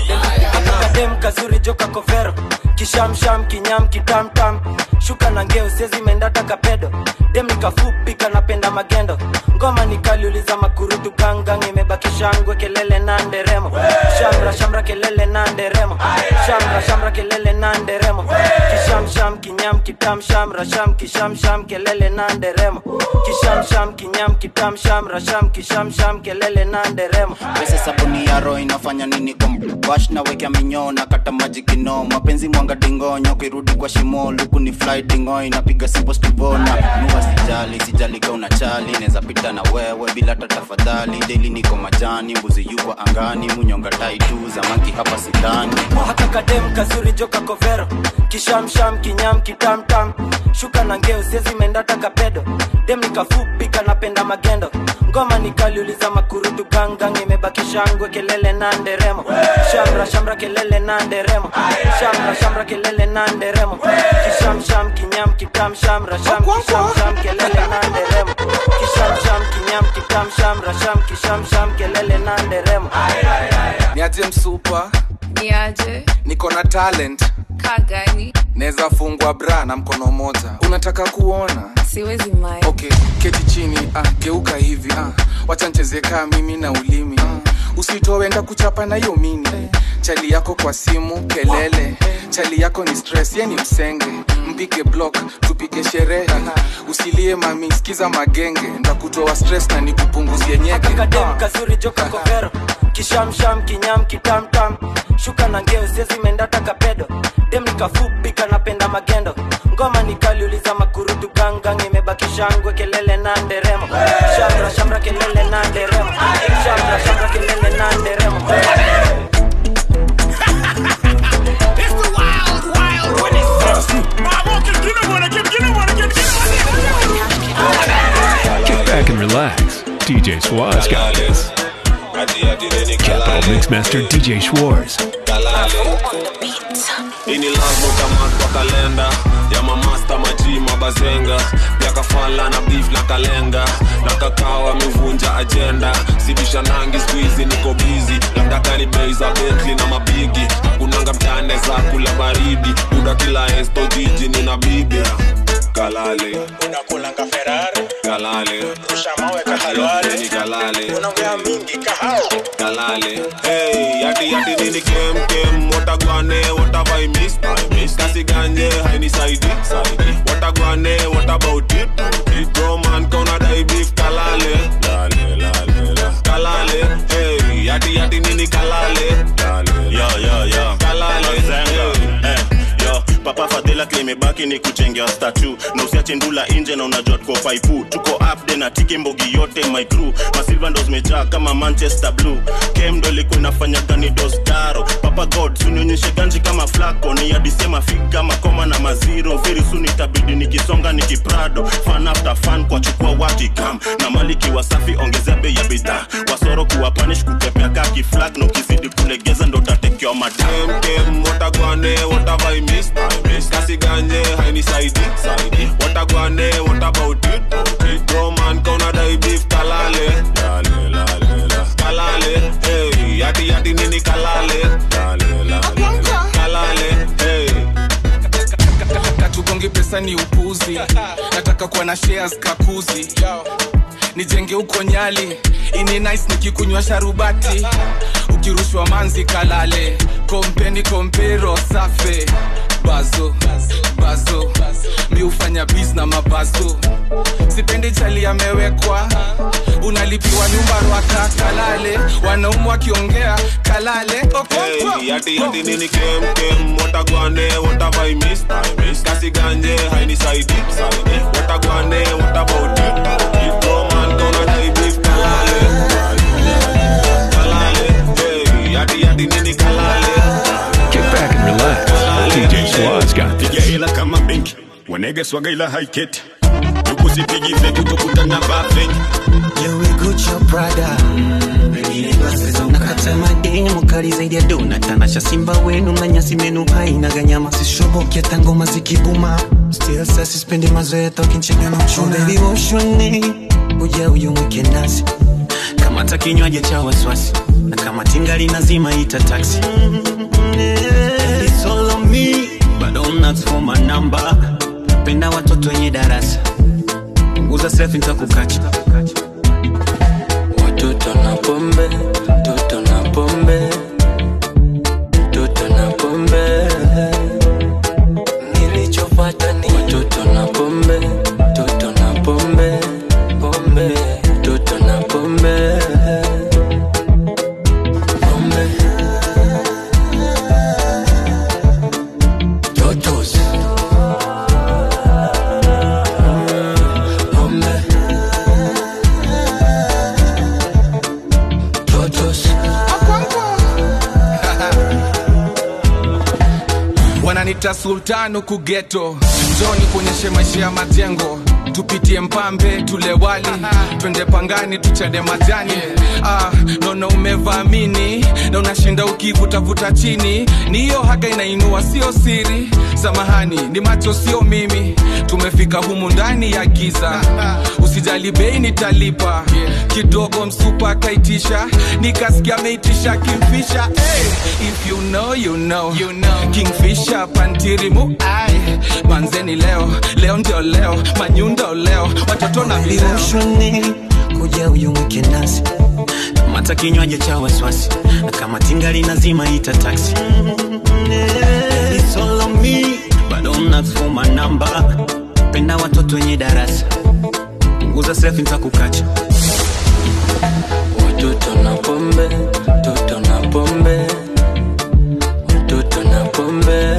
kadem kazuri joka kovero kishamsham kinyam kitamtam shuka na ngeo sezimendata kapedo dem nikafupi kanapenda magendo ngoma nikaliuliza makurutu gangang imebaki shangwe kelele na nderemo shamra shamra kelele na nderemo shamra shamra kelele na nderemo kishamsham kinyam kitam shamra sham kishamsham kelele na nderemo kishamsham kinyam kitam shamra sham kishamsham kelele na nderemo pesa sabuni ya roho inafanya nini kwa wash na wekea minyoo na kata maji kino mapenzi mwanga dingonyo kirudi kwa shimo luku ni fly dingo inapiga simbo stivona nuwa sijali sijali ka una chali neza pita na wewe bila hata tafadhali deli niko majani mbuzi yuko angani munyonga tai tu zamanki hapa sidani haka kadem kazuri joka kovero kishamsham kinyam kitamtam shuka na ngeo sezimendata kapedo dem nikafupi kanapenda magendo ngoma nikaliuliza makurutu gangang imebaki shangwe kelele na nderemo shamra shamra kelele na nderemo shamra shamra kelele na nderemo kishamsham kinyam kitam shamra sham kishamsham kelele na nderemo kishamsham kinyam kitam shamra sham kishamsham kelele na nderemo niaje msupa niaje niko na talent kagani naweza fungwa bra na mkono moja unataka kuona siwezi mai okay keti chini ah, geuka hivi ah, wacha ncheze kaa mimi na ulimi ah, usitowenda kuchapa na hiyo mini chali yako kwa simu kelele chali yako ni stress ye ni msenge mpige block tupige sherehe usilie mami sikiza magenge ndakutoa stress na nikupunguzie nyeke kadem kazuri joka kovero kishamsham kinyam kitamtam shuka na ngeo sezimendata kapedo dem nikafupi kanapenda magendo ngoma nikaliuliza makurutu gangang imebaki shangwe kelele na nderemo shamra shamra kelele na nderemo shamra shamra kelele na nderemo Kick back and relax. DJ Schwartz got this. Capital Mixmaster DJ Schwartz. ini lazima utamat kwa kalenda ya mamasta maji mabazenga pia kafala na beef na kalenga na kakao amevunja ajenda sibisha nangi skuizi niko bizi labda kani bei za betli na mabigi kunanga mtane za kula baridi uda kila esto jiji nina bibi kalale unakulanga ferari kalale rusha mawe kahalwale ni kalale unaongea mingi kahao kalale hey yati yati nini kem kem watagwane watavai miss miss kasi ganje haini saidi saidi watagwane what about it it bro man kona dai beef kalale lale lale la kalale hey yati yati nini kalale lale yo yo yo kalale Zenga. Eh, yo papa fadhila ila kile imebaki ni kuchengea statu na usiache ndula nje na unajua tuko paipu tuko upde na tiki mbogi yote my crew masilva ndo zimejaa kama manchester blue kem ndo ilikuwa inafanya gani dostaro papa god sunionyeshe ganji kama flako ni adisema fig kama koma na maziro very soon itabidi nikisonga nikiprado fan after fan kwa chukua watikam na maliki wasafi ongezea bei ya bidhaa wasoro kuwa panish kukepea kaki flag na ukizidi kulegeza ndo tatekewa madam Kem, watagwane, what have I missed? I missed. Kasi ganje, haini saidi, saidi. Watagwane, what about it? It bro man, kauna dai beef kalale. Lale, lale, la. Kalale, hey. Yati, yati nini kalale. Lale, lale, la. Kalale, hey. katugongi pesa ni upuzi nataka kuwa na shares kakuzi nijenge huko nyali ini nice nikikunywa sharubati ukirushwa manzi kalale kompeni kompero safe bazo bazo mi hufanya bis na mabazo sipendi chali amewekwa unalipiwa nyumba rwaka kalale wanaumu wakiongea kalale Hey, yati, yati nini kem, kem. Watagwane, what have I missed? I missed. Kasi ganje, haini saidi, saidi. Watagwane, what about it? It bro man, kauna dai beef kalale. Kalale, hey. Yati, yati nini kalale. Kick back and relax. DJ Swaz got piga this. hela kama benki wanege swaga ila haiketi ukusipigi feki utokutana bafenki Gucci Prada nakata mademu kali zaidi ya dona tanasha simba wenu na nyasi menu haina ganyama sishoboki hata ngoma zikibuma still sasa sispendi mazoea tokinchega na uchuna baby woshoni uja uyumwike nasi kamata kinywaji cha wasiwasi na kama tingali nazima ita taxi It's all on me but don't ask for my number penda watoto wenye darasa punguza selfie nitakukacha Watoto na pombe, toto na pombe, toto na pombe. Nilichopata ni watoto na pombe, toto na pombe, pombe, toto na pombe. Pombe. Totos. Pombe. Totos. wananita sultan huku geto njoni kuonyeshe maisha ya majengo tupitie mpambe tule wali twende pangani tuchade majani ah, nono umevamini na unashinda ukivutavuta chini ni hiyo haga inainua sio siri samahani ni macho sio mimi tumefika humu ndani ya giza usijali bei nitalipa kidogo msupa akaitisha nikasikia ameitisha kimfisha hey, if you know, you know. You know. kingfisha pantirimu ai manzeni leo leo ndio leo manyundo leo watoto na vileo Lirushoni kuja uyumwike nasi kamata kinywaji cha wasiwasi na kama tingali nazima ita taxi It's all on me but don't ask for my number penda watoto wenye darasa punguza selfie nitakukacha Watoto na pombe, toto na pombe, watoto na pombe.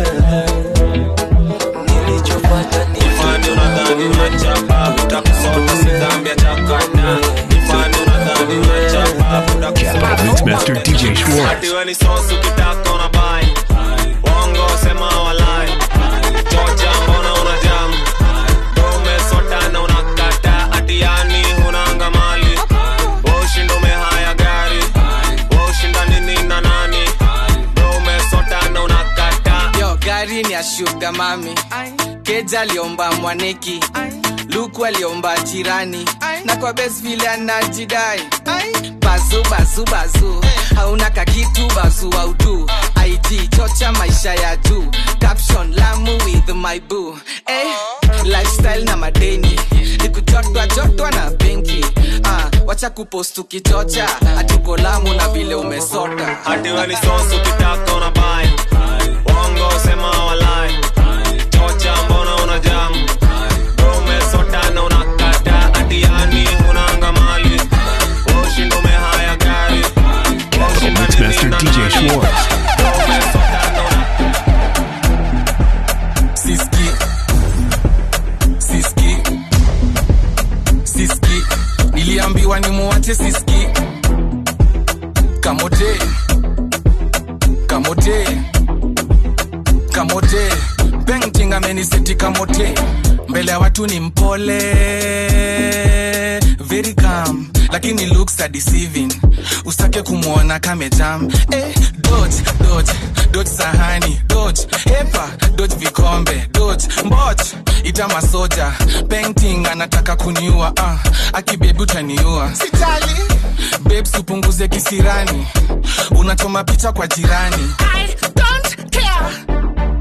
Nilichopata ni Ifani unadhani unachapa, utakusota si dhambi ya chakata. Ifani unadhani unachapa, utakusota Mixmaster DJ Schwartz. Ati we ni sosu ukitaka unabai. Bongo sema walai. Chocha mbona unajam? Umesota na unakata. Ati yani hunanga mali. Wewe ushinda umehaya gari. Wewe ushinda nini na nani? Wewe umesota na unakata. yo gari ni ya shuga mami keja aliomba mwaneki luku aliomba chirani na kwa bes vile anajidai bazu bazu bazu hauna kakitu bazu autu ig chocha maisha ya juu caption lamu with my boo eh, lifestyle na madeni nikujotwa jotwa na benki ah, wacha kupost ukichocha hatuko lamu na vile umesota Ati we ni sosu ukitaka unabai. Bongo sema walai. Chocha mbona unajam? Wewe umesota na unakata. Ati yani hunanga mali. Wewe ushinda umehaya gari. Wewe ushinda Mixmaster DJ Schwartz. siski kamote kamote kamote painting ameniseti kamote mbele ya watu ni mpole very calm lakini looks are deceiving usake kumwona kamejam eh, dodge dodge dodge sahani dodge hepa dodge vikombe dodge mboch ita masoja painting anataka kuniua ah, akibebi utaniua sitali babes upunguze kisirani unachoma picha kwa jirani I don't care.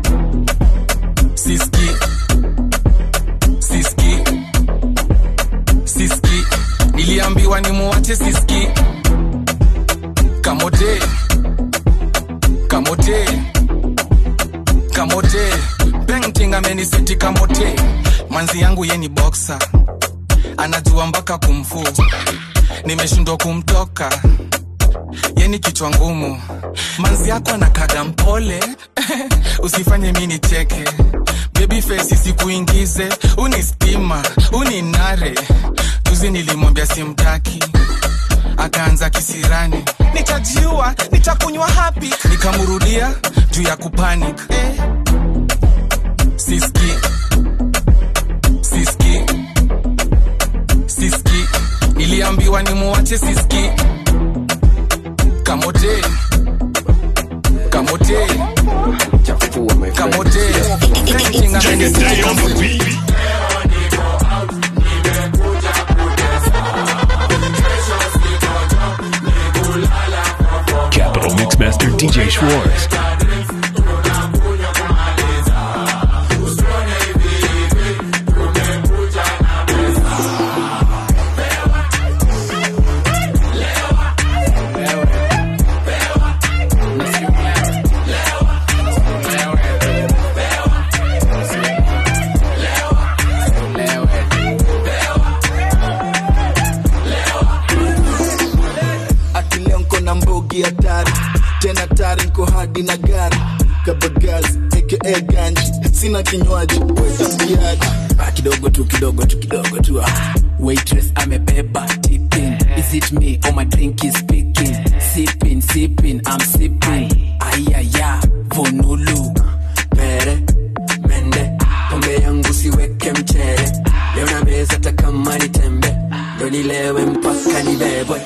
siski siski siski niliambiwa ni muwache siski kamote kamote kamote painting ameniseti kamote manzi yangu ye ni boxer anajua mpaka kumfu nimeshindwa kumtoka yeni kichwa ngumu manzi yako anakaga mpole usifanye mi nicheke baby face sikuingize uni stima uni nare juzi nilimwambia simtaki akaanza kisirani nitajiua nitakunywa hapi nikamrudia juu ya kupanic eh. siski siski siski niliambiwa nimuwache siski kamote kamote kamote Painting ameniseti kamote. Capital Mixmaster DJ Schwartz. akileo nko na mbogi hatari tena tari nko hadi na gari kabagazi aka ganji sina kinywaji wetambiaji Ah, kidogo tu kidogo tu kidogo tu ah. waitress amebeba tipping is it me or my drink is speaking sipping sipping i'm sipping ayaya vonulu pere mende pombe yangu siweke mchere leo na meza hata kama ni tembe ndo nilewe mpaka nibebwe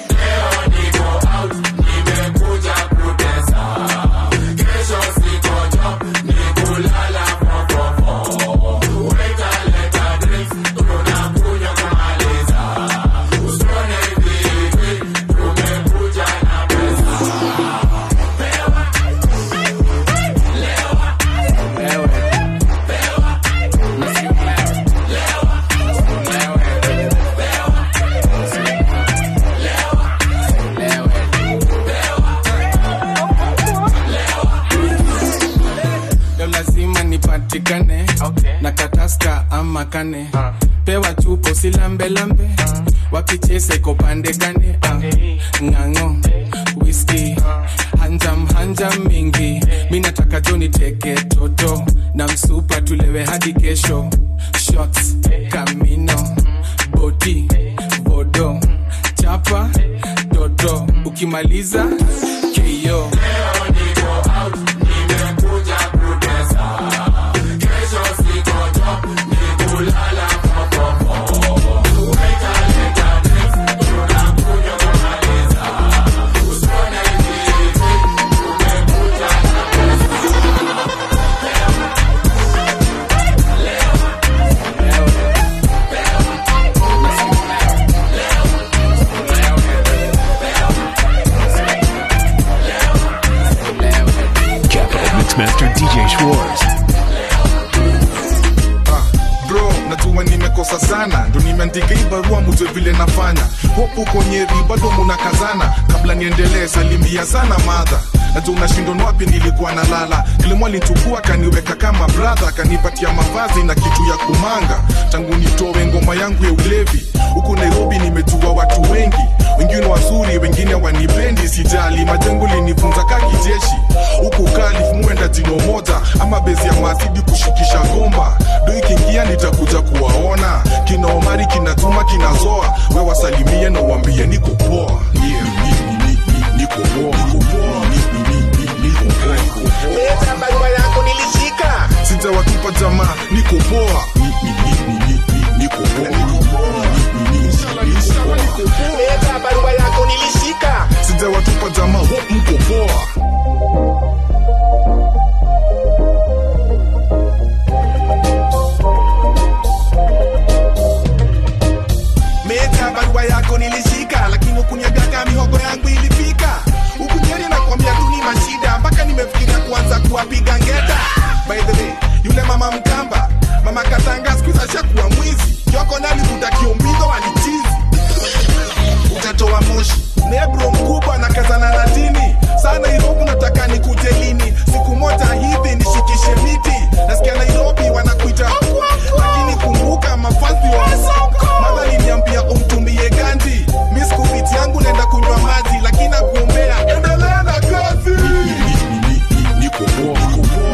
leo lazima nipatikane na kataska ama kane pewa chupo silambelambe wakichesa iko pande gane ah, ng'ang'o whisky hanjam hanjam mingi mi nataka jo niteke toto na msupa tulewe hadi kesho shots kamino boti bodo chapa toto ukimaliza keyo Capital Mixmaster DJ Schwartz. bro najua nimekosa sana ndo nimeandika hii barua mujwe vile nafanya hopu konyeri bado munakazana kabla niendelee salimia sana madha najua unashindon wapi nilikuwa na lala kilimo alinchukua kaniweka kama bradha kanipatia mavazi na kitu ya kumanga tangu nitowe ngoma yangu ya ulevi huku nairobi nimejua watu wengi wengine wazuri wengine wanipendi sijali majengo linifunza ka kijeshi huku kalif muenda jino moja ama bezi ya mazidi kushikisha gomba do ikiingia nitakuja kuwaona kina omari kinatuma kinazoa we wasalimie na uambie niko poa yeah, ni- ni- ni- ni- niko poa watupa jamaa niko poa Ni- ni- ni- ni- ni- ni- niko poa leta barua yako nilishika sijawatupa jamaa ho mko poa meta barua yako nilishika lakini ukunyagaga mihogo yangu ilifika ukunyeri nakwambia tu ni mashida mpaka nimefikiria kuanza kuwapiga ngeta by the way yule mama mkamba mama katanga skuiza shakuwa mwizi yoko nalivuta kiombigo walichizi utatoa moshi nebro mkubwa na kazana na dini saa nairobi nataka nikuje lini siku moja hivi nishikishe miti nasikia nairobi wanakuita lakini kumbuka mafasi wa madha liniambia umtumbie ganji mi skufiti yangu naenda kunywa maji lakini nakuombea endelea na kazi niko poa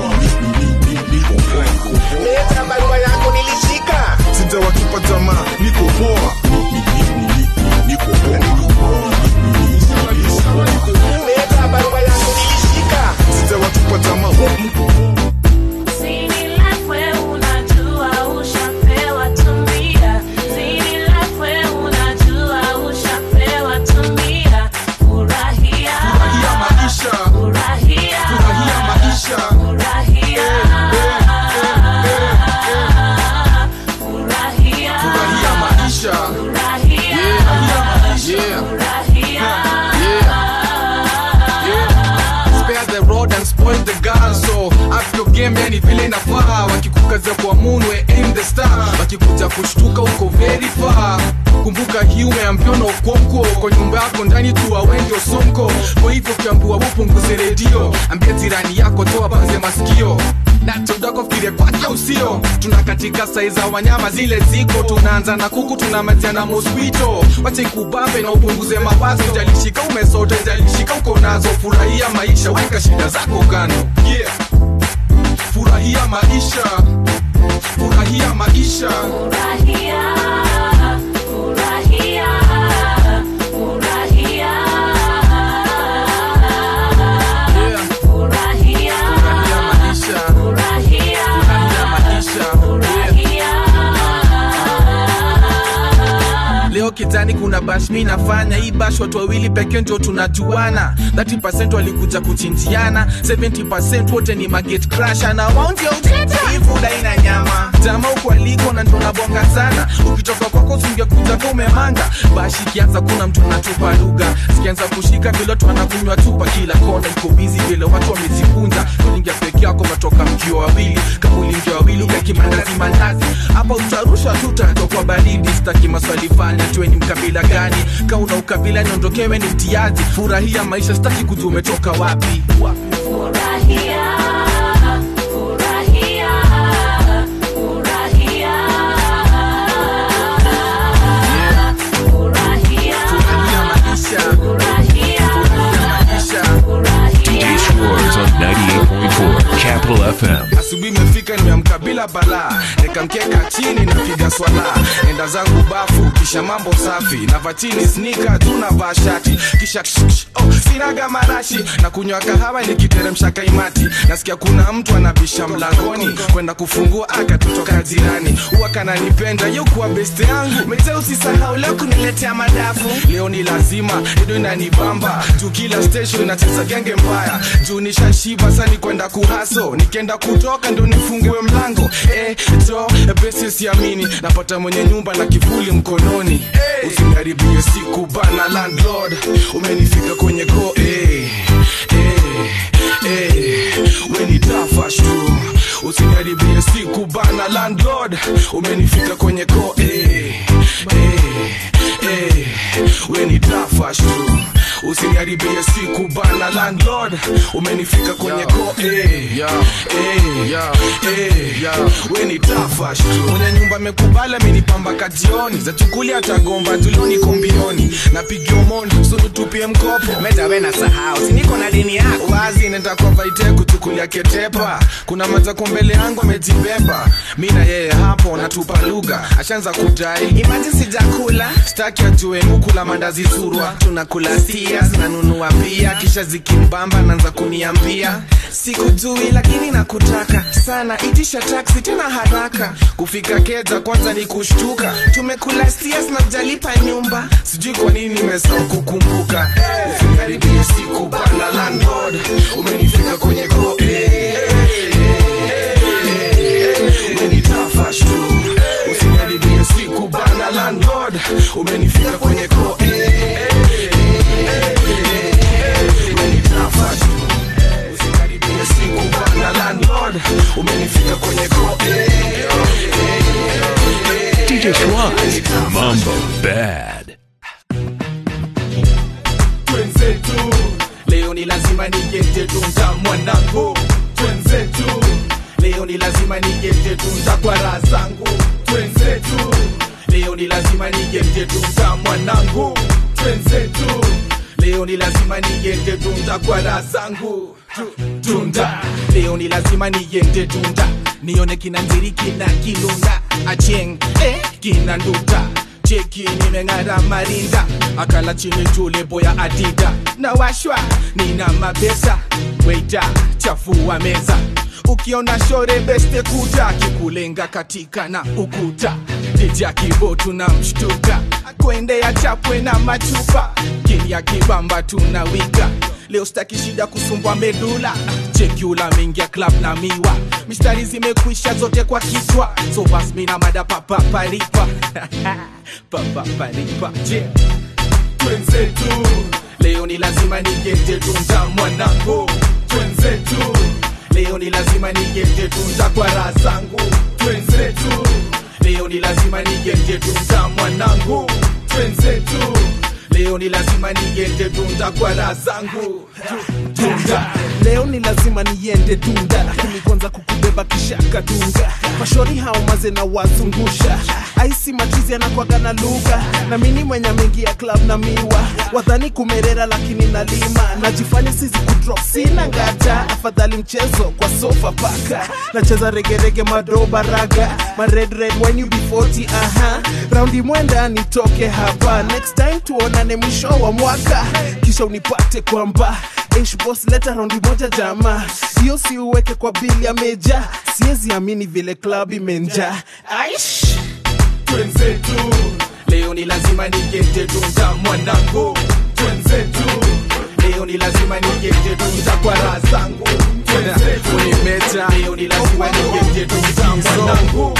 leta barua yako nilishika sijawatupa jamaa niko poa niko leta barua yako nilishika sijawatupa jamaa ho mko furahia maisha furahia maisha furahia maisha Spare the road and spoil the girl so up your game yani vile inafaa wakikukazia kwa moon we aim the star wakikuja kushtuka uko very far kumbuka hii umeambiwa na ukonko kwa nyumba yako ndani tu awendio sonko kwa hivyo ukiambiwa upunguze redio ambia jirani yako toa banze masikio natodakofkiria kwake usio tuna katika sai za wanyama zile ziko tunaanza na kuku tunamalizia na mosquito wacha ikubambe na upunguze mawazo jalishika umesota jalishika uko nazo furahia maisha weka shida zako kando yeah. furahia maisha furahia maisha leo kitani kuna bash mi nafanya hii bash watu wawili pekee ndio tunajuana 30 walikuja kuchinjiana 70 wote ni maget crasha na wao ndio uteta hii fuda ina nyama jamaa huko aliko na ndo nabonga sana ukitoka kwako usingekuja kwa umemanga bash ikianza kuna mtu anatupa lugha sikianza kushika vile watu wanakunywa tupa kila kona iko busy vile watu wamejikunja ulingia peke yako matoka mkio wawili kama ulingia wawili ukaki mandazi mandazi hapa utarusha tu utatoka baridi sitaki maswali fanya tuwe ni mkabila gani ka una ukabila niondokewe ni mtiaji furahia maisha sitaki kujua umetoka wapi DJ Schwartz on 98.4 Capital FM. asubuhi imefika nimeamka bila balaa nikamkeka chini napiga swala enda zangu bafu kisha mambo safi nava chini snika tunavaa shati kisha ksh, ksh, oh, sinaga marashi na kunywa kahawa nikiteremsha kaimati nasikia kuna mtu anabisha mlangoni kwenda kufungua akatotoka jirani huwa kananipenda yokuwa beste yangu mete usisahau leo kuniletea madafu leo ni lazima ido inanibamba juu kila station inacheza genge mbaya juu nishashiba sani kwenda kuhaso nikienda kutoka ndo nifungue mlango eh, jo besi siamini napata mwenye nyumba na kivuli mkononi hey. usiniharibie siku bana landlord umenifika kwenye ko eh, eh, eh, weni tafash tu usiniharibie siku bana landlord umenifika kwenye ko eh, eh, eh, weni tafash tu usiniharibie siku bana landlord umenifika kwenye ko eh, eh, eh, weni tafash tu mwenye nyumba amekubali amenipamba kajioni za chukuli atagomba tulioni kombioni napigia mondi sunutupie mkopo metawe na sahau siniko na dini yako wazi nenda kwa vaite kuchukulia ketepa kuna mazako mbele yangu amejibeba mi na yeye hapo natupa lugha ashaanza kudai imaji sijakula staki ajue mukula mandazi surwa tunakula sia zinanunua pia kisha zikimbamba naanza kuniambia sikujui lakini nakutaka sana itisha taksi tena haraka kufika keja kwanza ni kushtuka tumekula sts na jalipa nyumba sijui kwa nini nimesahau kukumbuka usikaribie siku bana landlord umenifika kwenye ko umenitafash tu usikaribie siku bana landlord umenifika kwenye ko umenitafash tu usikaribie siku bana landlord umenifika kwenye ko DJ Schwaz, Mambo Bad. twenzetu leo ni lazima nigete tunza mwanangu twenzetu leo ni lazima nigete tunza kwa raha zangu twenzetu leo ni lazima nigete tunza mwanangu twenzetu leo ni lazima nigete tunza kwa raha zangu Tu- tunda leo ni lazima niende tunda nione kina nziri kina kilunda acheng eh, kina nduta cheki nimeng'ara marinda akala chini jule boya adida na washwa nina mapesa weita chafua meza ukiona shore beste kuta kikulenga katika na ukuta dija kibo tuna mshtuka kuendea chapwe na machupa kilia kibamba tunawika leo staki shida kusumbwa medula chekula mengia club na miwa mistari zimekwisha zote kwa kichwa so bas mina mada papaparipa papaparipa je twenzetu leo ni lazima nigete tunza mwanangu twenzetu leo ni lazima nigete tunza kwa raha zangu twenzetu leo ni lazima nigete tunza mwanangu twenzetu leo ni lazima niende tunda kwa raha zangu tunda leo ni lazima niende tunda lakini kwanza kukubeba kishaka dunga mashori hao maze na wazungusha aisi machizi anakwaga na lugha na mini mwenye mengi ya club na miwa wadhani kumerera lakini nalima najifanya sizi kudrop sina ngata afadhali mchezo kwa sofa paka nacheza regerege madoba raga ma red red when you be 40 aha raundi mwenda nitoke hapa next time tuonane mwisho wa mwaka kisha unipate kwamba Ish boss leta raundi moja jama hiyo si uweke kwa bili ya meja siwezi amini vile club imenja aish twenzetu leo ni lazima nigete tunza mwanangu twenzetu leo ni lazima nigete tunza kwa raha zangu twenzetu Unimecha. leo ni lazima nigete tunza mwanangu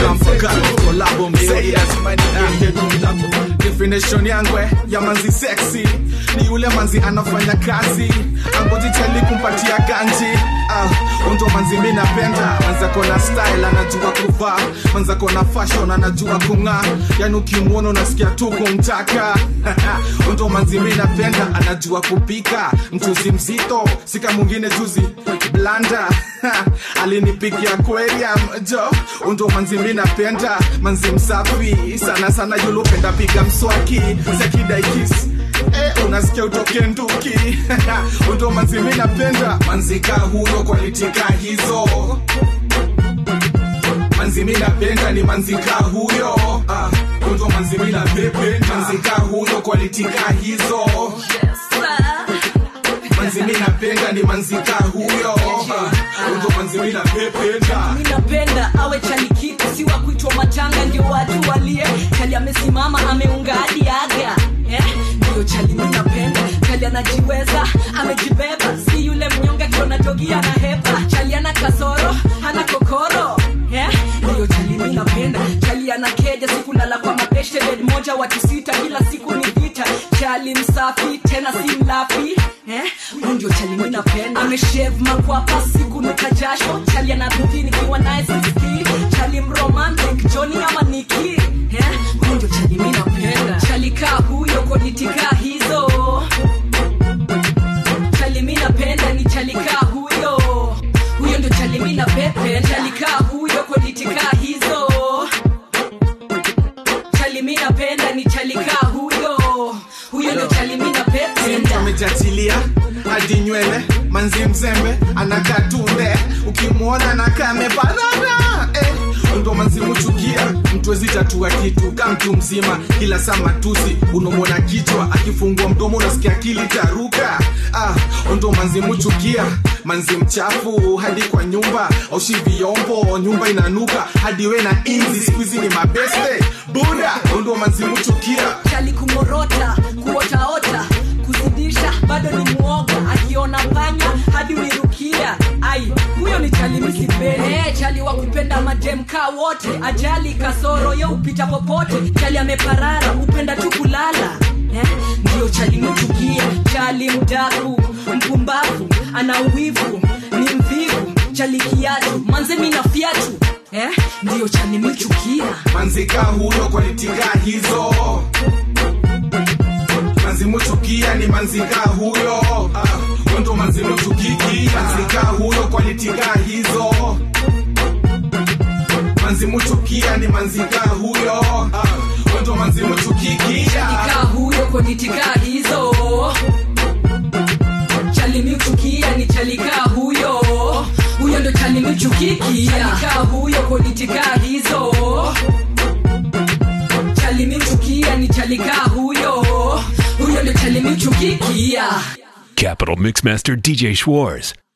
kolabo mzee lazima nigete tunza definition yangwe ya manzi sexy ni yule manzi anafanya kazi angoji chali kumpatia ganji ah, undo manzi mi napenda manzako na style anajua kuvaa manzako na fashion anajua kung'aa yani ukimwona unasikia tu kumtaka undo manzi mi napenda anajua kupika mchuzi mzito sika mwingine juzi blanda alinipikia aquarium jo undo manzi mi napenda manzi msafi sana sana yulupenda piga mswaki sekidaikis Eh, unasikia utoke nduki undo manzi mi napenda manzika huyo kwalitika hizo manzi mi napenda ni manzika huyo ah, undo manzi mi napenda manzika huyo kwalitika hizo manzi mi napenda ni manzika huyo ah, undo manzi mi napenda mi napenda awe chalikiti si wa kuitwa matanga ndio watu walie chali amesimama ameunga hadi aga eh? ndio chali mi napenda chali anajiweza amejibeba si yule mnyonge akiona jogia na hepa chali ana kasoro hana kokoro eh? ndio chali mi napenda chali ana keja sikulala kwa mabeshe bed moja watu sita kila siku ni vita chali msafi tena si mlafi eh? Huyu ndio chali mi napenda ameshev makwapa siku nuka jasho chali anarudi nikiwa naye siski chali mromantic joni ama niki eh? Huyu ndio chali mi napenda chali kaa huyo konitika hizo chali mi napenda ni chali kaa huyo huyo ndio chali mi napenda chali kaa huyo konitika hizo chali mi napenda ni chali kaa huyo huyo ndio chali mi napenda amejatilia hadi nywele manzi mzembe anakatunde ukimwona nakamebarara eh, ndo manzi muchukia mtu ezitatua kitu ka mtu mzima kila saa matusi unomwona kichwa akifungua mdomo unasikia akili taruka ah, ndo manzi muchukia manzi mchafu hadi kwa nyumba aushi vyombo nyumba inanuka hadi we na inzi skuizi ni mabeste buda ndo manzi muchukia chali kumorota kuotaota kuzidisha bado ni mwoga akiona panya hadi uirukia ai huyo ni chali misipende hey, chali wa kupenda mademka wote ajali kasoro yo upita popote chali ameparara upenda tu kulala eh? ndio chali mchukia chali mdaku mpumbavu ana uwivu ni mvivu chali kiatu manze mina fiatu eh? ndio chali michukia manzika huyo kwalitiga hizo manzi muchukia ni manzika huyo ah, ndo manzi muchukiki manzika huyo kwalitiga hizo manzi muchukia ni manzika huyo ah, ndo manzi muchukiki chalikaa huyo konitika hizo chalimichukia ni chalikaa huyo huyo ndo chalimichukikia chalikaa huyo konitika hizo chalimichukia ni chalikaa huyo huyo ndo chalimichukikia Capital Mixmaster DJ Schwartz.